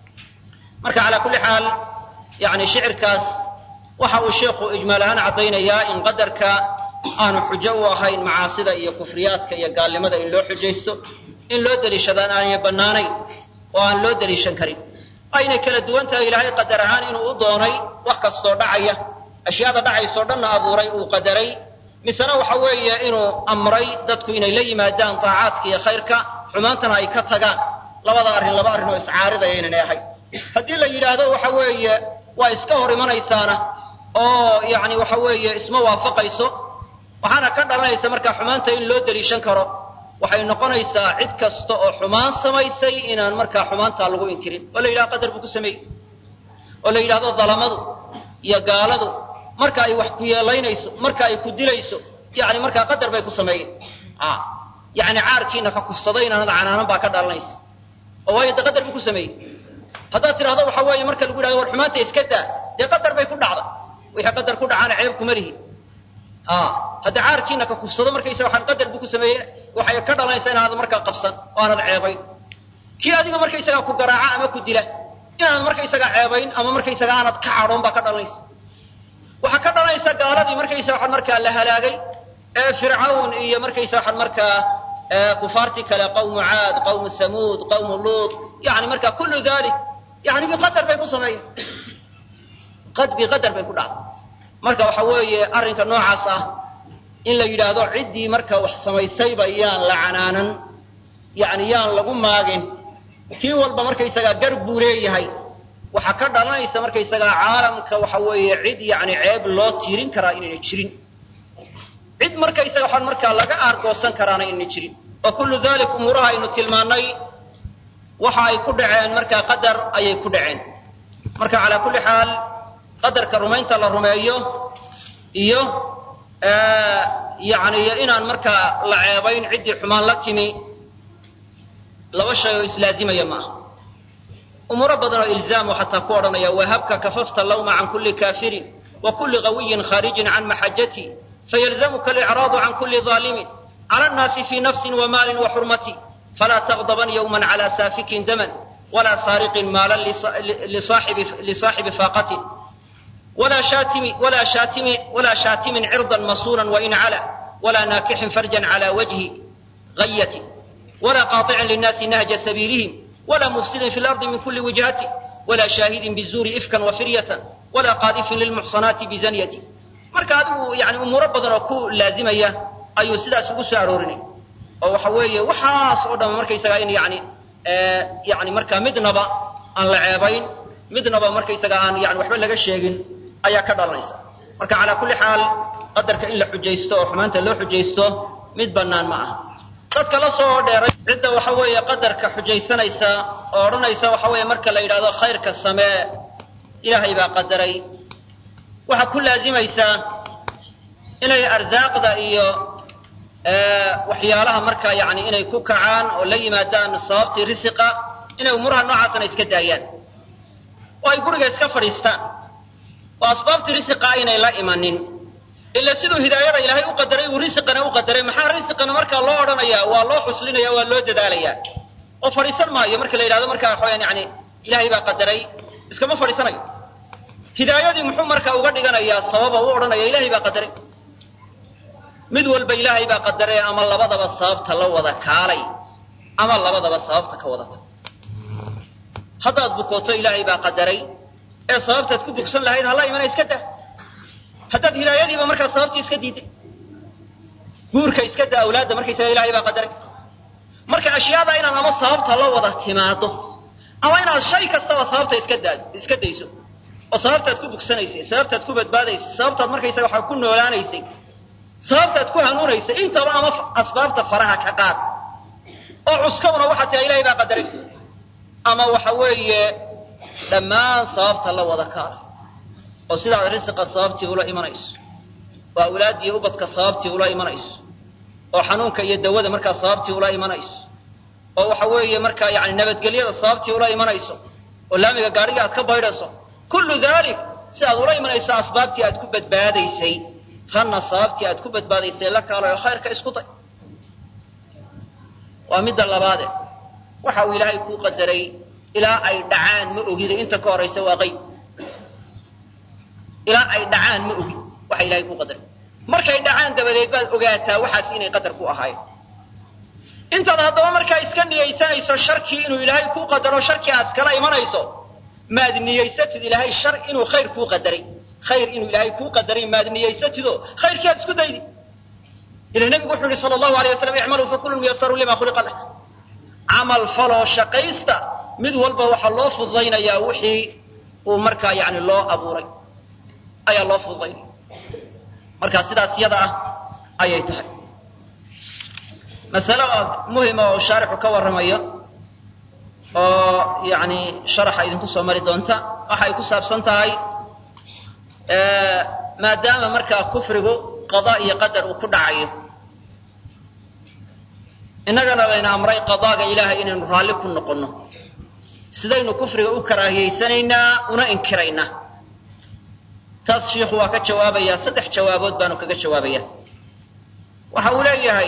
Speaker 1: marka calaa kulli xaal yani shicirkaas waxa uu sheikhu ijmaal ahaan caddaynayaa in qadarka aanu xujo u ahayn macaasida iyo kufriyaadka iyo gaalnimada in loo xujaysto in loo deliishadaan aanay bannaanayn oo aan loo deliishan karin aynay kala duwan tahay ilaahay qadar ahaan inuu u doonay wax kastoo dhacaya ashyaada dhacaysoo dhanna abuuray uu qadaray misena waxa weeye inuu amray dadku inay la yimaadaan daacaadka iyo khayrka xumaantana ay ka tagaan labada arrin laba arrin oo iscaaridaya inanay ahayn haddii la yidhaahdo waxa weeye waa iska hor imanaysaana oo yacni waxa weeye isma waafaqayso waxaana ka dhalanaysa markaa xumaanta in loo deliishan karo waxay noqonaysaa cid kasta oo xumaan samaysay inaan markaa xumaantaa lagu inkirin oo la yidhahdo qadar buu ku sameeyey oo la yidhahdo dalamadu iyo gaaladu marka ay wax ku yeelaynayso marka ay ku dilayso yani markaa qadar bay ku sameeyeen yani caarkiina ka kufsaday inaanad canaanan baa ka dhalanaysa oo waayo de qadar buu ku sameeyey haddaad tidhahdo waxa weeye marka lagu yidhahdo war xumaanta iska daa dee qadar bay ku dhacda wixii qadar ku dhacaana ceeb kuma lihi hadda caarkiina ka kufsado markaysa waxaan qadar buu ku sameeye waxay ka dhalanaysaa inaanad markaa qabsan oo aanad ceebayn kii adiga markaysagaa ku garaaca ama ku dila inaanad markaysagaa ceebayn ama markaysaga aanad ka cadhoon baa ka dhalanaysa waxaa ka dhalanaysa gaaladii markaysa waxaan markaa la halaagay ee fircawn iyo markaysa waxaan markaa kufaartii kale qawmu caad qawmu samuud qawmu luut yani marka kullu dalik yani biqadar bay ku sameeyeen qad biqadar bay ku dhacday marka waxa weeye arrinka noocaas ah in la yidhaahdo ciddii marka wax samaysayba yaan la canaanan yani yaan lagu maagin kii walba markaysagaa gar buu leeyahay waxaa ka dhalanaysa markaysagaa caalamka waxa weeye cid yani ceeb loo tiirin karaa inayna jirin cid markaysaga waxaan markaa laga aargoosan karaana inayna jirin wa kullu dalik umuuraha aynu tilmaannay waxa ay ku dhaceen markaa qadar ayay ku dhaceen marka calaa kulli xaal qadarka rumaynta la rumeeyo iyo yani inaan markaa la ceebayn ciddii xumaan la timi laba shay oo islaazimaya ma aha umuuro badan oo ilzaamu xataa ku odhanaya wahabka kafafta lawma can kulli kaafirin wa kulli qawiyin khaarijin can maxajati fayalzamuka alicraadu can kulli daalimin cala annaasi fii nafsin wa maalin wa xurmati falaa taqdaban yowman cala saafikin daman walaa saariqin maalan lisaaxibi faaqatin ولا شاتم ولا شاتم ولا شاتم عرضا مصونا وإن علا ولا ناكح فرجا على وجه غية ولا قاطع للناس نهج سبيلهم ولا مفسد في الأرض من كل وجهة ولا شاهد بالزور إفكا وفرية ولا قاذف للمحصنات بزنية marka adigu yani umuuro badan oo ku laazimaya ayuu sidaas ugu soo aroorinay oo waxa weeye waxaas oo dhan markaysaga in yani yani marka midnaba aan la ceebayn midnaba markaysaga aan yani waxba laga sheegin ayaa ka dhalanaysa marka calaa kulli xaal qadarka in la xujaysto oo xumaanta loo xujaysto mid bannaan ma aha dadka la soo dheeray cidda waxa weeye qadarka xujaysanaysa oo odhanaysa waxa weeye marka la yidhahdo khayrka samee ilaahay baa qadaray waxaa ku laazimaysaa inay arsaaqda iyo waxyaalaha markaa yani inay ku kacaan oo la yimaadaan sababtii risiqa inay umuuraha noocaasna iska daayaan oo ay guriga iska fadhiistaan oo asbaabtii risiqa aynay la imanin ila siduu hidaayada ilaahay u qadaray uu risiqana u qadaray maxaa risiqana markaa loo odhanayaa waa loo xuslinaya waa loo dadaalayaa oo fadhiisan maayo marka la yidhahdo markaa waxaweyaan yani ilaahay baa qadaray iskama fadhiisanayo hidaayadii muxuu markaa uga dhiganayaa sababa u odhanaya ilaahay baa qadaray mid walba ilaahay baa qadaray ama labadaba sababta la wada kaalay ama labadaba sababta ka wadata haddaad bukooto ilaahay baa qadaray ee sababtaad ku bogsan lahayd hala imana iska daa haddaad hidaayadiiba markaa sababtii iska diiday guurka iska daa awlaadda markaysaga ilahay baa qadaray marka ashyaada inaad ama sababta la wada timaado ama inaad shay kastaba sababta iska daa iska dayso oo sababtaad ku bogsanaysay sababtaad ku badbaadaysay sababtaad markaysaga waxaa ku noolaanaysay sababtaad ku hanuunaysay intaba ama asbaabta faraha ka qaad oo cuskawna waxaa tiraa ilahay baa qadaray ama waxa weeye dhammaan sababta la wada kaala oo sidaad risiqa sababtii ula imanayso oo awlaaddiiy ubadka sababtii ula imanayso oo xanuunka iyo dawada markaa sababtii ula imanayso oo waxa weeye markaa yani nabadgelyada sababtii ula imanayso oo laamiga gaadhiga aad ka baydhayso kullu dalik si aad ula imanayso asbaabtii aad ku badbaadaysay tanna sababtii aad ku badbaadaysay la kaalayo khayrka isku day waa midda labaade waxa uu ilaahay kuu qadaray ilaa ay dhacaan ma ogida inta ka horaysa waa qayb ilaa ay dhacaan ma ogid waxa ilahay kuu qadaray markay dhacaan dabadeed baad ogaataa waxaas inay qadar ku ahaayeen intaad haddaba markaa iska niyaysanayso sharkii inuu ilaahay kuu qadaro sharkii aad kala imanayso maad niyaysatid ilaahay shar inuu khayr kuu qadaray khayr inuu ilaahay kuu qadaray maad niyaysatidoo khayrkii aad isku daydi ila nebigu wuxuu yihi sala allahu alay waslam icmaluu fakulun muyasaru lima khuliqa lah camal faloo shaqaysta mid walba waxaa loo fududaynayaa wixii uu markaa yani loo abuuray ayaa loo fududaynaya markaa sidaas yada ah ayay tahay masale oo muhima oo shaarixu ka warramayo oo yani sharaxa idinku soo mari doonta waxay ku saabsan tahay maadaama markaa kufrigu qada iyo qadar uu ku dhacayo innagana layna amray qadaaga ilaahay inaynu raalli ku noqonno sidaynu kufriga u karaahiyaysanaynaa una inkiraynaa taas shiikhu waa ka jawaabayaa saddex jawaabood baanu kaga jawaabaya waxa uu leeyahay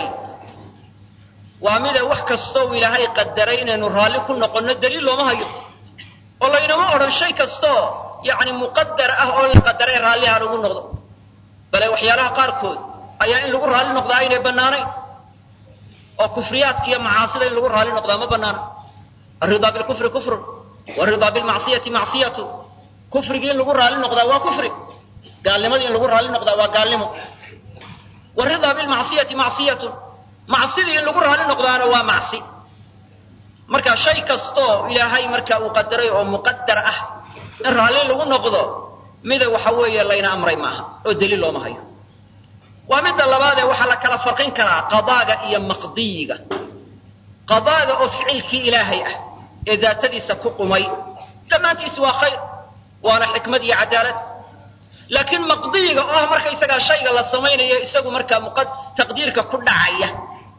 Speaker 1: waa mida wax kastoo ilaahay qadaray inaynu raalli ku noqonno daliil looma hayo oo laynama odhan shay kastoo yacni muqadar ah oo la qadaray raalli ha lagu noqdo bale waxyaalaha qaarkood ayaa in lagu raalli noqdaa aynay bannaanayn oo kufriyaadka iyo macaasida in lagu raalli noqdaa ma bannaana alridaa bilkufri kufrun waridaa bilmacsiyati macsiyatu kufrigii in lagu raalli noqdaa waa kufri gaalnimadii in lagu raalli noqdaa waa gaalnimo waridaa bilmacsiyati macsiyatun macsidii in lagu raalli noqdaana waa macsi marka shay kastoo ilaahay marka uu qadaray oo muqadar ah in raalli lagu noqdo mida waxa weeye layna amray maaha oo daliil looma hayo waa midda labaadee waxaa la kala farqin karaa qadaaga iyo maqdiyiga qadaaga oo ficilkii ilaahay ah ee daatadiisa ku qumay dhammaantiisi waa khayr waana xikmad iyo cadaalad laakiin maqdiyiga oo ah markaysagaa shayga la samaynayo isagu markaa muqad taqdiirka ku dhacaya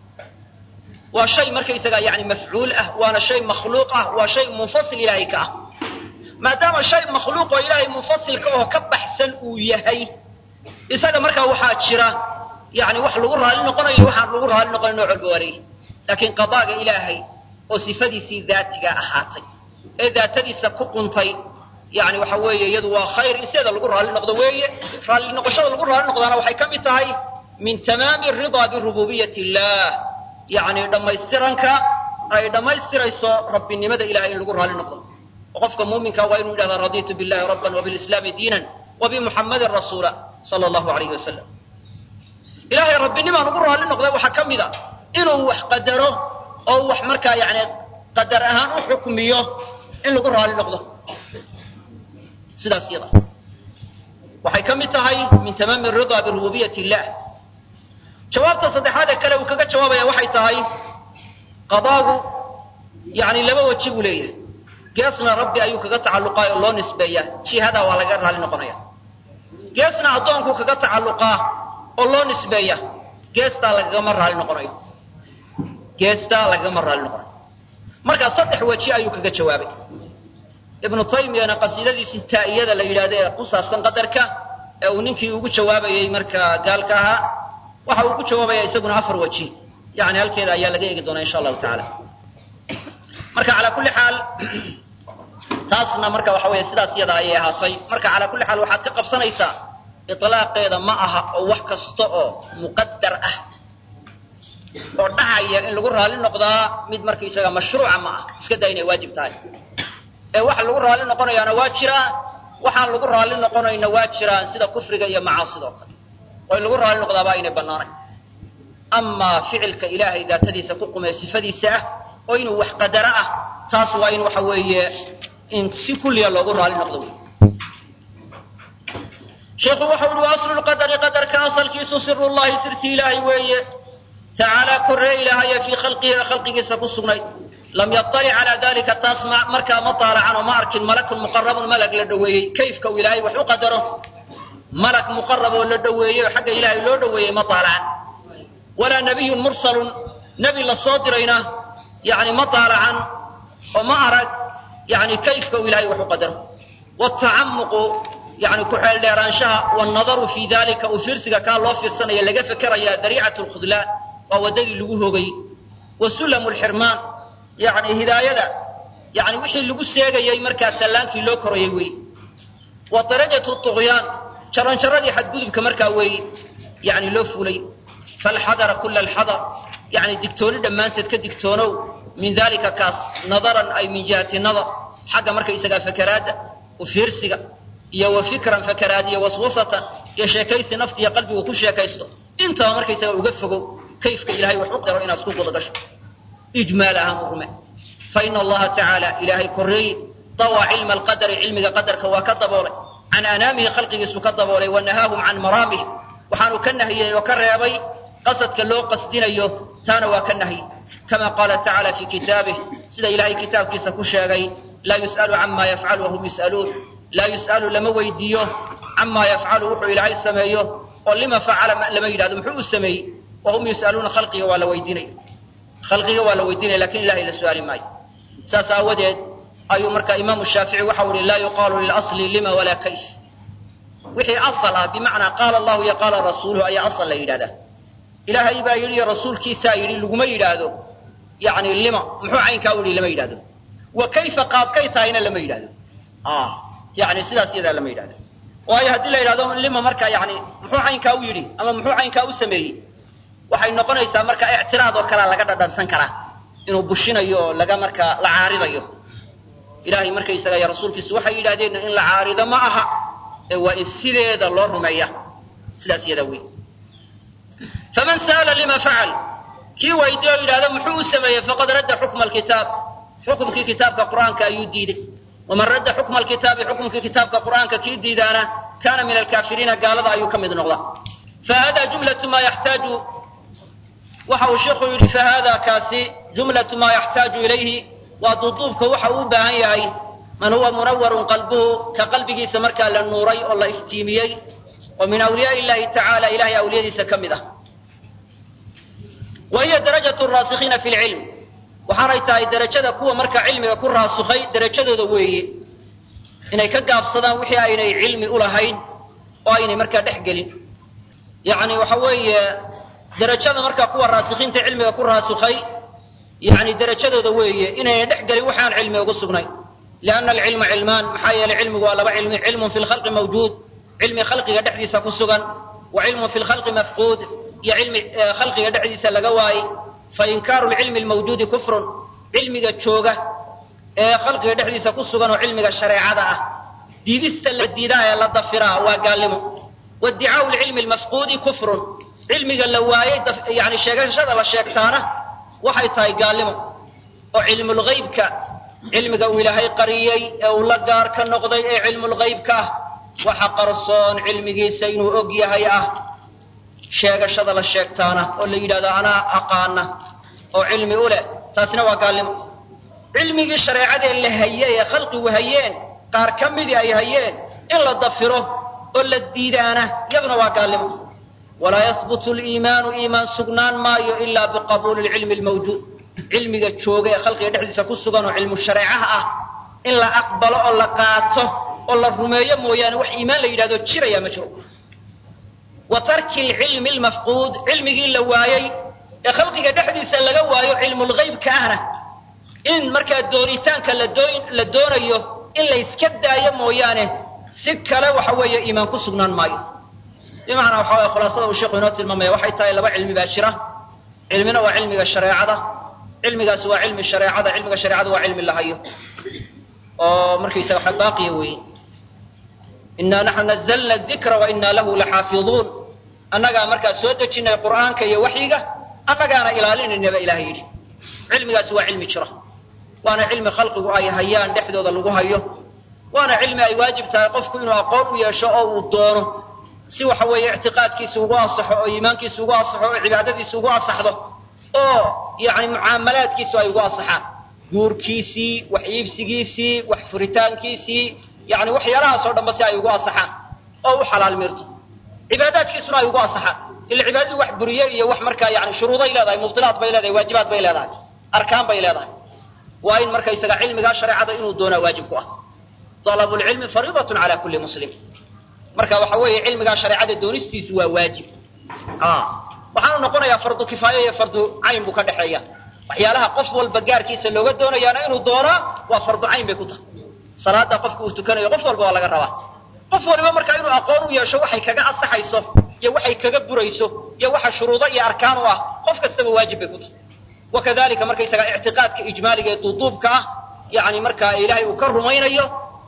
Speaker 1: waa shay markaysagaa yani mafcuul ah waana shay makhluuq ah waa shay munfasil ilaahay ka ah maadaama shay makhluuq oo ilaahay munfasilka oo ka baxsan uu yahay isaga markaa waxaa jira yani wax lagu raalli noqonayo waxaan lagu raalli noqonayn nooc walba wareey laakiin qadaaga ilaahay oo sifadiisii daatiga ahaatay ee daatadiisa ku quntay yani waxa weeye iyadu waa khayr in sideeda lagu raalli noqdo weeye raalli noqoshada lagu raalli noqdaana waxay ka mid tahay min tamaami ridaa birububiyat illah yani dhammaystiranka ay dhammaystirayso rabbinimada ilahay in lagu raalli noqdo oo qofka muuminka waa inuu yidhahda raditu billahi rabban wabilislaami diinan wabimuxammadin rasuula sala allahu alayhi wasalam ilahay rabbinimaan ugu raalli noqday waxaa ka mid a inuu wax qadaro oo wax markaa yani qadar ahaan u xukmiyo in lagu raalli noqdo sidaas yada waxay ka mid tahay min tamaami ridaa birububiyat illah jawaabta saddexaad ee kale uu kaga jawaabaya waxay tahay qadaagu yani laba weji buu leeyahay geesna rabbi ayuu kaga tacalluqaa oo loo nisbeeyaa jihadaa waa laga raalli noqonaya geesna addoonkuu kaga tacalluqaa oo loo nisbeeya geestaa lagagama raalli noqonayo geestaa lagagama raalli noqonayo marka saddex weji ayuu kaga jawaabay ibnu taymiyana qasiidadiisii taa'iyada la yidhahdo ee ku saabsan qadarka ee uu ninkii ugu jawaabayey markaa gaalka ahaa waxa uu ku jawaabaya isaguna afar weji yani halkeeda ayaa laga eegi doonaa insha allahu tacaala marka calaa kulli xaal taasna marka waxa weeye sidaas iyada ayay ahaatay marka calaa kulli xaal waxaad ka qabsanaysaa itlaaqeeda ma aha oo wax kasta oo muqadar ah oo dhacaya in lagu raali noqdaa mid markaisaga mashruuca ma ah iska daa inay waajib tahay ee waxa lagu raali noqonayaana waa jiraan waxaan lagu raali noqonayna waa jiraan sida kufriga iyo macaasidoo kale oo in lagu raali noqdaaba aynay bannaanayn amaa ficilka ilaahay daatadiisa ku qumee sifadiisa ah oo inuu wax qadaro ah taas waa in waxa weeye in si kulliya loogu raali noqdo wey sheikhu waxau uhi wa aslu lqadari qadarka asalkiisu siru llahi sirti ilaahay weeye tacaalaa korree ilaahaya fii khalqihi khalqigiisa ku sugnay lam yaطalic calaa dalika taas markaa ma taalacan oo ma arkin malakun muqarabun malag la dhoweeyey kayfka uu ilaahay wax u qadaro malag muqarab oo la dhoweeyey oo xagga ilaahay loo dhoweeyey ma taalacan walaa nabiyun mursalun nebi la soo dirayna yani ma taalacan oo ma arag yani kayfka uu ilahay wax u qadaro watacamuqu yani ku-xeel dheeraanshaha wannadaru fii dalika uu fiirsiga kaa loo fiirsanaya laga fekeraya dariicat lkhudlaan waa waddadii lagu hoogayey wa sulamu lxirmaan yani hidaayada yani wixii lagu seegayey markaa sallaankii loo korayay weeye wa darajatu tugyaan jaranjaradii xadgudubka markaa weeye yani loo fulay falxadara kula alxadar yani digtooni dhammaanteed ka digtoonow min dalika kaas nadaran ay min jihati nadar xagga markaysagaa fakeraadda u fiirsiga iyo wa fikran fakeraad iyo waswasatan iyo sheekaysi nafti iyo qalbigu ku sheekaysto intaba markaysaga uga fogow kayfka ilahay wax u qaro inaad ku guda gasho ijmaal ahaan u rume fa ina allaha tacaala ilaahay korreeye dawaa cilma alqadari cilmiga qadarka waa ka daboolay can anaamihi khalqigiisu ka daboolay wa nahaahum can maraamih waxaanu ka nahiyey oo ka reebay qasadka loo qasdinayo taana waa ka nahyi kama qaala tacaala fii kitaabih sida ilahay kitaabkiisa ku sheegay laa yus'alu cama yafcalu wahum yus'aluun laa yus'alu lama weydiiyo camaa yafcalu wuxuu ilaahay sameeyo oo lima facala lama yidhahdo muxuu u sameeyey wahum yus'aluuna khalqiga waa la weydiinaya khalqiga waa la weydiinaya lakin ilahay la su-aali maayo saas aawadeed ayuu marka imaamu shaafici waxau ihi laa yuqaalu lilasli lima walaa kayf wixii asal ah bimacnaa qaala allahu iyo qaala rasuuluhu ayaa asal la yidhahdaa ilaahay baa yidhi iyo rasuulkiisaa yidhi laguma yidhaahdo yani lima muxuu caynkaa u yihi lama yidhahdo wa kayfa qaabkay tahayna lama yidhahdo yani sidaas iyadaa lama yidhahdo waayo haddii la yidhahdo lima marka yani muxuu caynkaa u yidhi ama muxuu caynkaa u sameeyey waxay noqonaysaa marka ictiraad oo kalea laga dhadhansan karaa inuu bushinayo oo laga markaa la caaridayo ilahay markaysaga iyo rasuulkiisu waxay yidhahdeen in la caarido ma aha ee waa in sideeda loo rumeeya sidaas iyadaa wey faman sa'ala lima facal kii weydiye oo yidhahdo muxuu u sameeyey faqad radda xukma alkitaab xukumkii kitaabka qur'aanka ayuu diiday waman radda xukma alkitaabi xukumkii kitaabka qur'aanka kii diidaana kaana min alkaafiriina gaalada ayuu ka mid noqdaa fahada jumlatu ma yaxtaaju waxa uu sheikhu yidhi fahada kaasi jumlatu maa yaxtaaju ilayhi waa duuduubka waxa uu u baahan yahay man huwa munawarun qalbuhu ka qalbigiisa markaa la nuuray oo la iftiimiyey oo min awliyaai illahi tacaala ilahay awliyadiisa ka mid ah wa hiya darajatu raasikiina fi lcilm waxaanay tahay derajada kuwa marka cilmiga ku raasukhay derajadooda weeye inay ka gaabsadaan wixii aynay cilmi ulahayn oo aynay markaa dhex gelin yani waxa weeye derajada markaa kuwa raasikiinta cilmiga ku raasukhay yani derajadooda weeye inayna dhex gelin waxaan cilmi ugu sugnayn lianna alcilma cilmaan maxaa yeelay cilmigu waa laba cilmi cilmun fi lkhalqi mawjuud cilmi khalqiga dhexdiisa ku sugan wa cilmun fi lkhalqi mafquud iyo cilmi khalqiga dhexdiisa laga waayey fainkaaru lcilmi lmawjuudi kufrun cilmiga jooga ee khalqiga dhexdiisa ku sugan oo cilmiga shareecada ah diidista la diidaa ee la dafiraa waa gaalnimo waiddicaau lcilmi lmafquudi kufrun cilmiga la waayey yani sheegashada la sheegtaana waxay tahay gaalnimo oo cilmulghaybka cilmiga uu ilaahay qariyey ee uu la gaar ka noqday ee cilmulghaybka ah waxa qarsoon cilmigiisa inuu og yahay ah sheegashada la sheegtaana oo la yidhahdo anaa aqaana oo cilmi u leh taasina waa gaalnimo cilmigii shareecadee la hayey ee khalqigu hayeen qaar ka midii ay hayeen in la dafiro oo la diidaana iyaduna waa gaalnimo walaa yahbutu liimaanu iimaan sugnaan maayo ilaa biqabuuli lcilmi lmawjuud cilmiga jooga ee khalqiga dhexdiisa ku sugan oo cilmu shareecaha ah in la aqbalo oo la qaato oo la rumeeyo mooyaane wax iimaan la yidhahdo jiraya ma jiro wa tarki lcilmi lmafquud cilmigii la waayey ee khalqiga dhexdiisa laga waayo cilmulghaybka ahna in markaa doonitaanka la doonayo in la yska daayo mooyaane si kale waxa weeye iimaan ku sugnaan maayo bimacnaa waxa weye khulaasada uu sheikhu inoo tilmaamaya waxay tahay laba cilmi baa jira cilmina waa cilmiga shareecada cilmigaasi waa cilmi shareecada cilmiga shareecada waa cilmi lahayo oo markaysaga waxa baaqiya weeye inaa naxnu nazalna dikra wa inaa lahu laxaafiduun annagaa markaa soo dejinay qur'aanka iyo waxyiga annagaana ilaalinaynaba ilahay yidhi cilmigaasi waa cilmi jira waana cilmi khalqigu ay hayaan dhexdooda lagu hayo waana cilmi ay waajib tahay qofku inuu aqoon u yeesho oo uu doono si waxa weeye ictiqaadkiisa ugu asaxo oo iimaankiisa ugu asaxo oo cibaadadiisa ugu asaxdo oo yani mucaamalaadkiisu ay ugu asaxaan guurkiisii wax iibsigiisii wax furitaankiisii yani waxyaalahaasoo dhanba si ay ugu asaxaan oo u xalaal mirto cibaadaadkiisuna ay ugu asaxaan ila cibaadadii wax buriye iyo wax markaa yani shuruuday leedahay mubdilaad bay leedahay waajibaad bay leedahay arkaan bay leedahay waa in markaysaga cilmigaa shareecada inuu doonaa waajib ku ah طلب العلم فريضة على كل مسلم marka waxa weeye cilmigaa shareecada doonistiisu waa waajib waxaanu noqonayaa fardu kifaaya iyo fardu cayn buu ka dhexeeya waxyaalaha qof walba gaarkiisa looga doonayaana inuu doonaa waa fardu cayn bay ku tahay salaada qofka uu tukanayo qof walba waa laga rabaa qof waliba markaa inuu aqoon u yeesho waxay kaga ansaxayso iyo waxay kaga burayso iyo waxa shuruudo iyo arkaan u ah qof kastaba waajib bay ku tahay wakadalika markaysaga ictiqaadka ijmaaliga ee duuduubka ah yani markaa ilaahay uu ka rumaynayo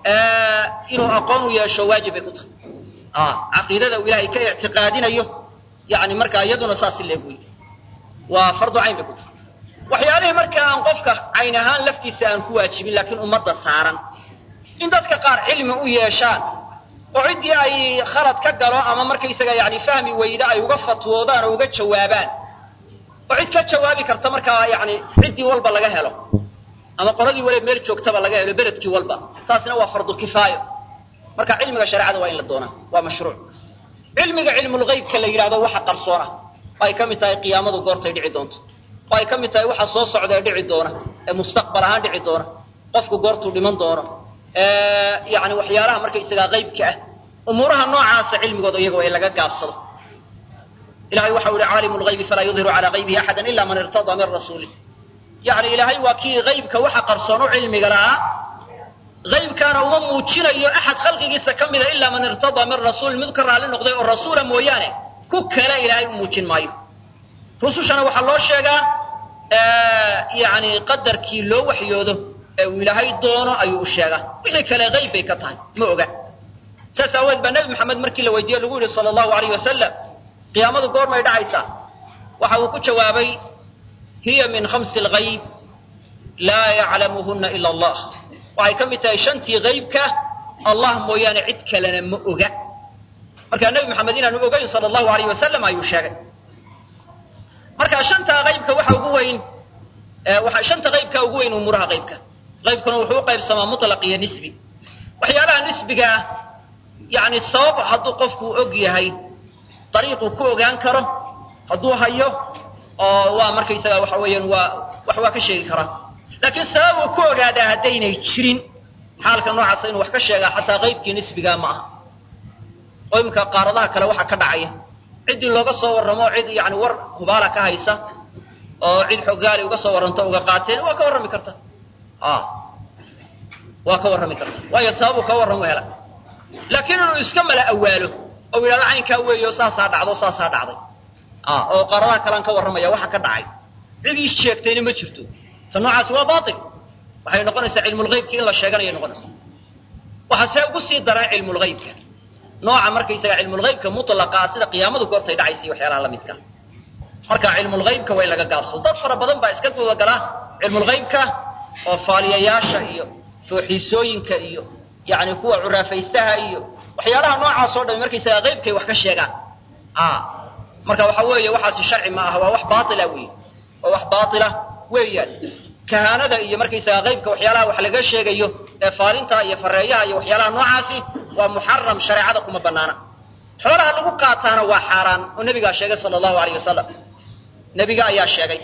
Speaker 1: inuu aqoon u yeesho waajib bay ku tahay caqiidada uu ilaahay ka ictiqaadinayo yani markaa iyaduna saas leeg wey waa fardu cayn bay ku tahay waxyaalihii markaa aan qofka cayn ahaan laftiisa aan ku waajibin laakiin ummadda saaran in dadka qaar cilmi u yeeshaan oo ciddii ay khalad ka galo ama markaysaga yani fahmi weyda ay uga fatwoodaan oo uga jawaabaan oo cid ka jawaabi karta markaa yani ciddii walba laga helo ama qoladii waliba meel joogtaba laga helo beledkii walba taasina waa fardu kifaayo marka cilmiga shareecada waa in la doonaa waa mashruuc cilmiga cilmulghaybka la yidhahdo waxa qarsoona oo ay ka mid tahay qiyaamadu goortay dhici doonto oo ay ka mid tahay waxa soo socda ee dhici doona ee mustaqbal ahaan dhici doona qofku goortuu dhiman doono yani waxyaalaha markaysagaa qaybka ah umuuraha noocaasa cilmigooda iyaga waa in laga gaabsado ilahay waxau yihi caalimu lghaybi falaa yudhiru calaa qaybihi axada ila man irtadaa min rasuulih yani ilaahay waa kii haybka waxa qarsoon u cilmiga lahaa haybkaana uma muujinayo axad khalqigiisa ka mida ilaa man irtadaa min rasuulin mid ka raalli noqday oo rasuula mooyaane ku kale ilaahay u muujin maayo rusushana waxaa loo sheegaa yani qadarkii loo waxyoodo ee uu ilaahay doono ayuu u sheegaa wixii kale hayb bay ka tahay ma oga saas aaweed baa nebi maxamed markii la weydiiye lagu yihi sala allahu alayh wasalam qiyaamadu goormay dhacaysaa waxa uu ku jawaabay hiya min khamsi alghayb laa yaclamuhuna ila allah waxay ka mid tahay shantii haybka allah mooyaane cid kalena ma oga markaa nebi maxamed inaanu ogayn sala allahu alayh wasalam ayuu sheegay marka shantaa haybka waxa ugu weyn shanta haybka ugu weyn umuuraha haybka haybkuna wuxuu u qaybsamaa mutlaq iyo nisbi waxyaalaha nisbiga ah yani sabab hadduu qofku og yahay dariiquu ku ogaan karo hadduu hayo oo waa markaysaga waxa weeyaan waa wax waa ka sheegi karaa laakiin sabab uu ku ogaadaa haddaynay jirin xaalka noocaasa inuu wax ka sheegaa xataa qaybkii nisbigaa ma aha oo iminka qaaradaha kale waxa ka dhacaya ciddii looga soo warramo cid yani war hubaala ka haysa oo cid xogaali uga soo warranto uga qaateen waa ka warrami karta waa ka warrami karta waayo sababuu ka warramo hela laakiin inuu iska mala awaalo oo yidhahdo caynkaa weeyo saasaa dhacdo saasaa dhacday oo qaaradaha kalean ka warramaya waxa ka dhacay cid ii sheegtayna ma jirto ta noocaasi waa bail waxay noqonaysaa cilmulhaybki in la sheeganayay noqonaysaa waxaa see ugu sii daraa cilmulhaybka nooca markaysaga cilmulhaybka mutlaqaa sida qiyaamadu goortay dhacaysa iyo waxyaalaha la midka marka cilmulhaybka waa in laga gaabsado dad fara badan baa iska gudagala cilmulhaybka oo faaliyayaasha iyo fooxiisooyinka iyo yani kuwa curaafaystaha iyo waxyaalaha noocaas oo dhami markaysaga haybkay wax ka sheegaan marka waxa weeye waxaasi sharci ma aha waa wax baila weeye waa wax baila weeyaan kahaanada iyo markaysaga qaybka waxyaalaha wax laga sheegayo ee faalinta iyo fareeyaha iyo waxyaalaha noocaasi waa muxaram shareecada kuma banaana xoolaha lagu qaataana waa xaaraan oo nebigaa sheegay sala allahu alayh wasalam nebiga ayaa sheegay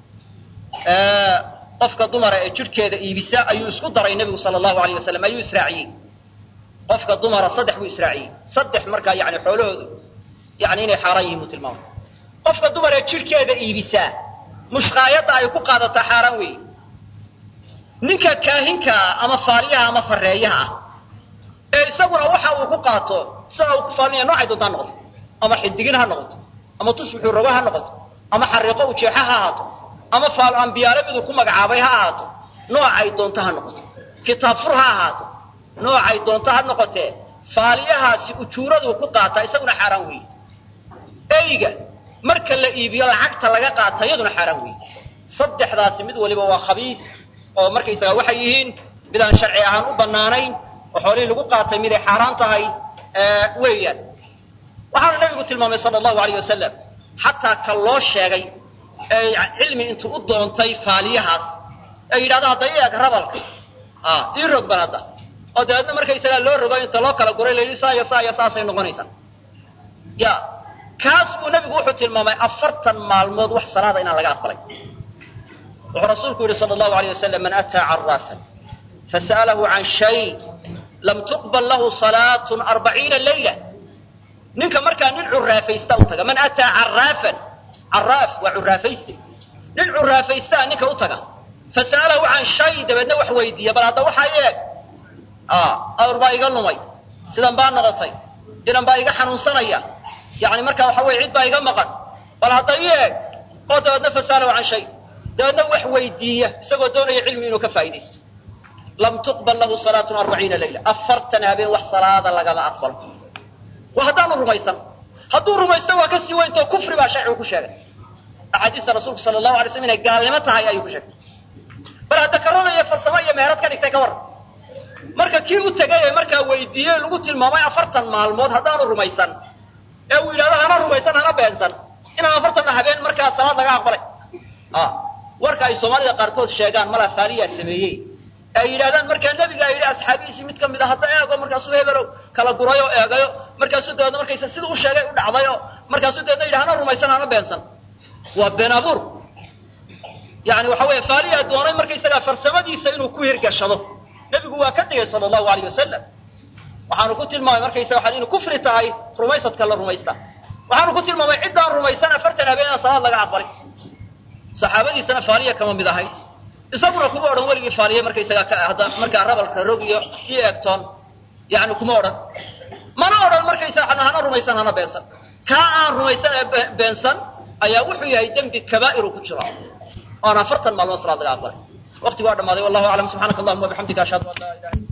Speaker 1: qofka dumara ee jidhkeeda iibisa ayuu isku daray nebigu sala allahu alayh wasalam ayuu israaciyey qofka dumara saddex buu israaciyey saddex markaa yani xoolahoodu yani inay xaaraan yihin buu tilmaamay qofka dumar ee jidhkeeda iibisaa mushkaayadda ay ku qaadataa xaaraan weeye
Speaker 2: ninka kaahinkaa ama faaliyaha ama fareeyaha ah ee isaguna waxa uu ku qaato sida uu ku faalinaya noocay doonta ha noqoto ama xidigin ha noqoto ama tusbixuu rogo ha noqoto ama xariiqo ujeexa ha ahaato ama faal ambiyaale miduu ku magacaabay ha ahaato noocay doonto ha noqoto kitaab fur ha ahaato noocay doonto ha noqotee faaliyahaasi ujuuraduu ku qaataa isaguna xaaraan weeye eyga marka la iibiyo lacagta laga qaata iyaduna xaaraan weeye saddexdaasi mid waliba waa khabiis oo markaysaga waxay yihiin mid aan sharci ahaan u bannaanayn oo xoolihii lagu qaatay miday xaaraan tahay weeyaan waxaanu nabigu tilmaamay sala allahu alayh wasalam xataa ka loo sheegay ee cilmi intuu u doontay faaliyahaas ee yidhahdo hadda eeg rabalka ii rog bal hadda oo dabeedna markaysagaa loo rogo inta loo kala guray layidhi saa iyo saa iyo saasay noqonaysaa ya kaas buu nabigu wuxuu tilmaamay afartan maalmood wax salaada inaan laga aqbalay wuxuu rasuulku yidhi sala allahu alayh wasalam man ataa caraafan fasa'alahu can shay lam tuqbal lahu salaatun arbaciina layla ninka markaa nin curaafaysta u taga man ataa caraafan caraaf waa curaafayste nin curaafaysta ninka u taga fasa'alahu can shay dabeedna wax weydiiya bal hadda waxaa eeg awr baa iga lumay sidan baa noqotay inan baa iga xanuunsanaya yani markaa waxa weye cid baa iga maqan bal hadda i eeg oo dabeedna fasa'alahu can shay dabeedna wax weydiiya isagoo doonaya cilmi inuu ka faa'idaysto lam tuqbal lahu salaatun arbaciina layla afartan habeen wax salaada lagama aqbalo waa haddaanu rumaysan hadduu rumaysto waa ka sii weyntoo kufri baa sharcigu ku sheegay axaadiista rasuulku sala allahu alay slam inay gaalnimo tahay ayuu ku sheegay bal hadda karada iyo farsamo iyo meherad ka dhigtay ka warran marka kii u tegay ee markaa weydiiyey lagu tilmaamay afartan maalmood haddaanu rumaysan ee uu yidhahdo hana rumaysan hana beensan inaan afartanna habeen markaa salaad laga aqbalay warka ay soomaalida qaarkood sheegaan mala faaliyaa sameeyey ay yidhahdaan markaa nebigaa yidhi asxaabihiisii mid ka mid a hadda eego markaasuu hebelow kala gurayo eegayo markaasuu dabeedna markaysa sida u sheegay u dhacdayo markaasuu dabeedna yidhi hana rumaysan hana beensan waa been abuur yani waxa weeye faaliyaa doonay markaysagaa farsamadiisa inuu ku hirgashado nebigu waa ka digay sala allahu alayh wasalam waxaanu ku tilmaamay markaysaga waxaa inu kufri tahay rumaysadka la rumaysta waxaanu ku tilmaamay ciddaan rumaysan afartan habeen aan salaad laga aqbalin saxaabadiisana faaliya kama mid ahay isaguna kuma odhan weligii faaliye markaysagaa hadda markaa rabalka rog iyo iyo eegtoon yani kuma odhan mana odhan markaysaga hana rumaysan hana beensan kaa aan rumaysan ee beensan ayaa wuxuu yahay dembi kabaa'iru ku jiro oon afartan maalmood salaad laga aqbalay waqtigu waa dhamaaday wallahu aclam subxaanaka allahuma wabixamdika ashhadu an laa ilaha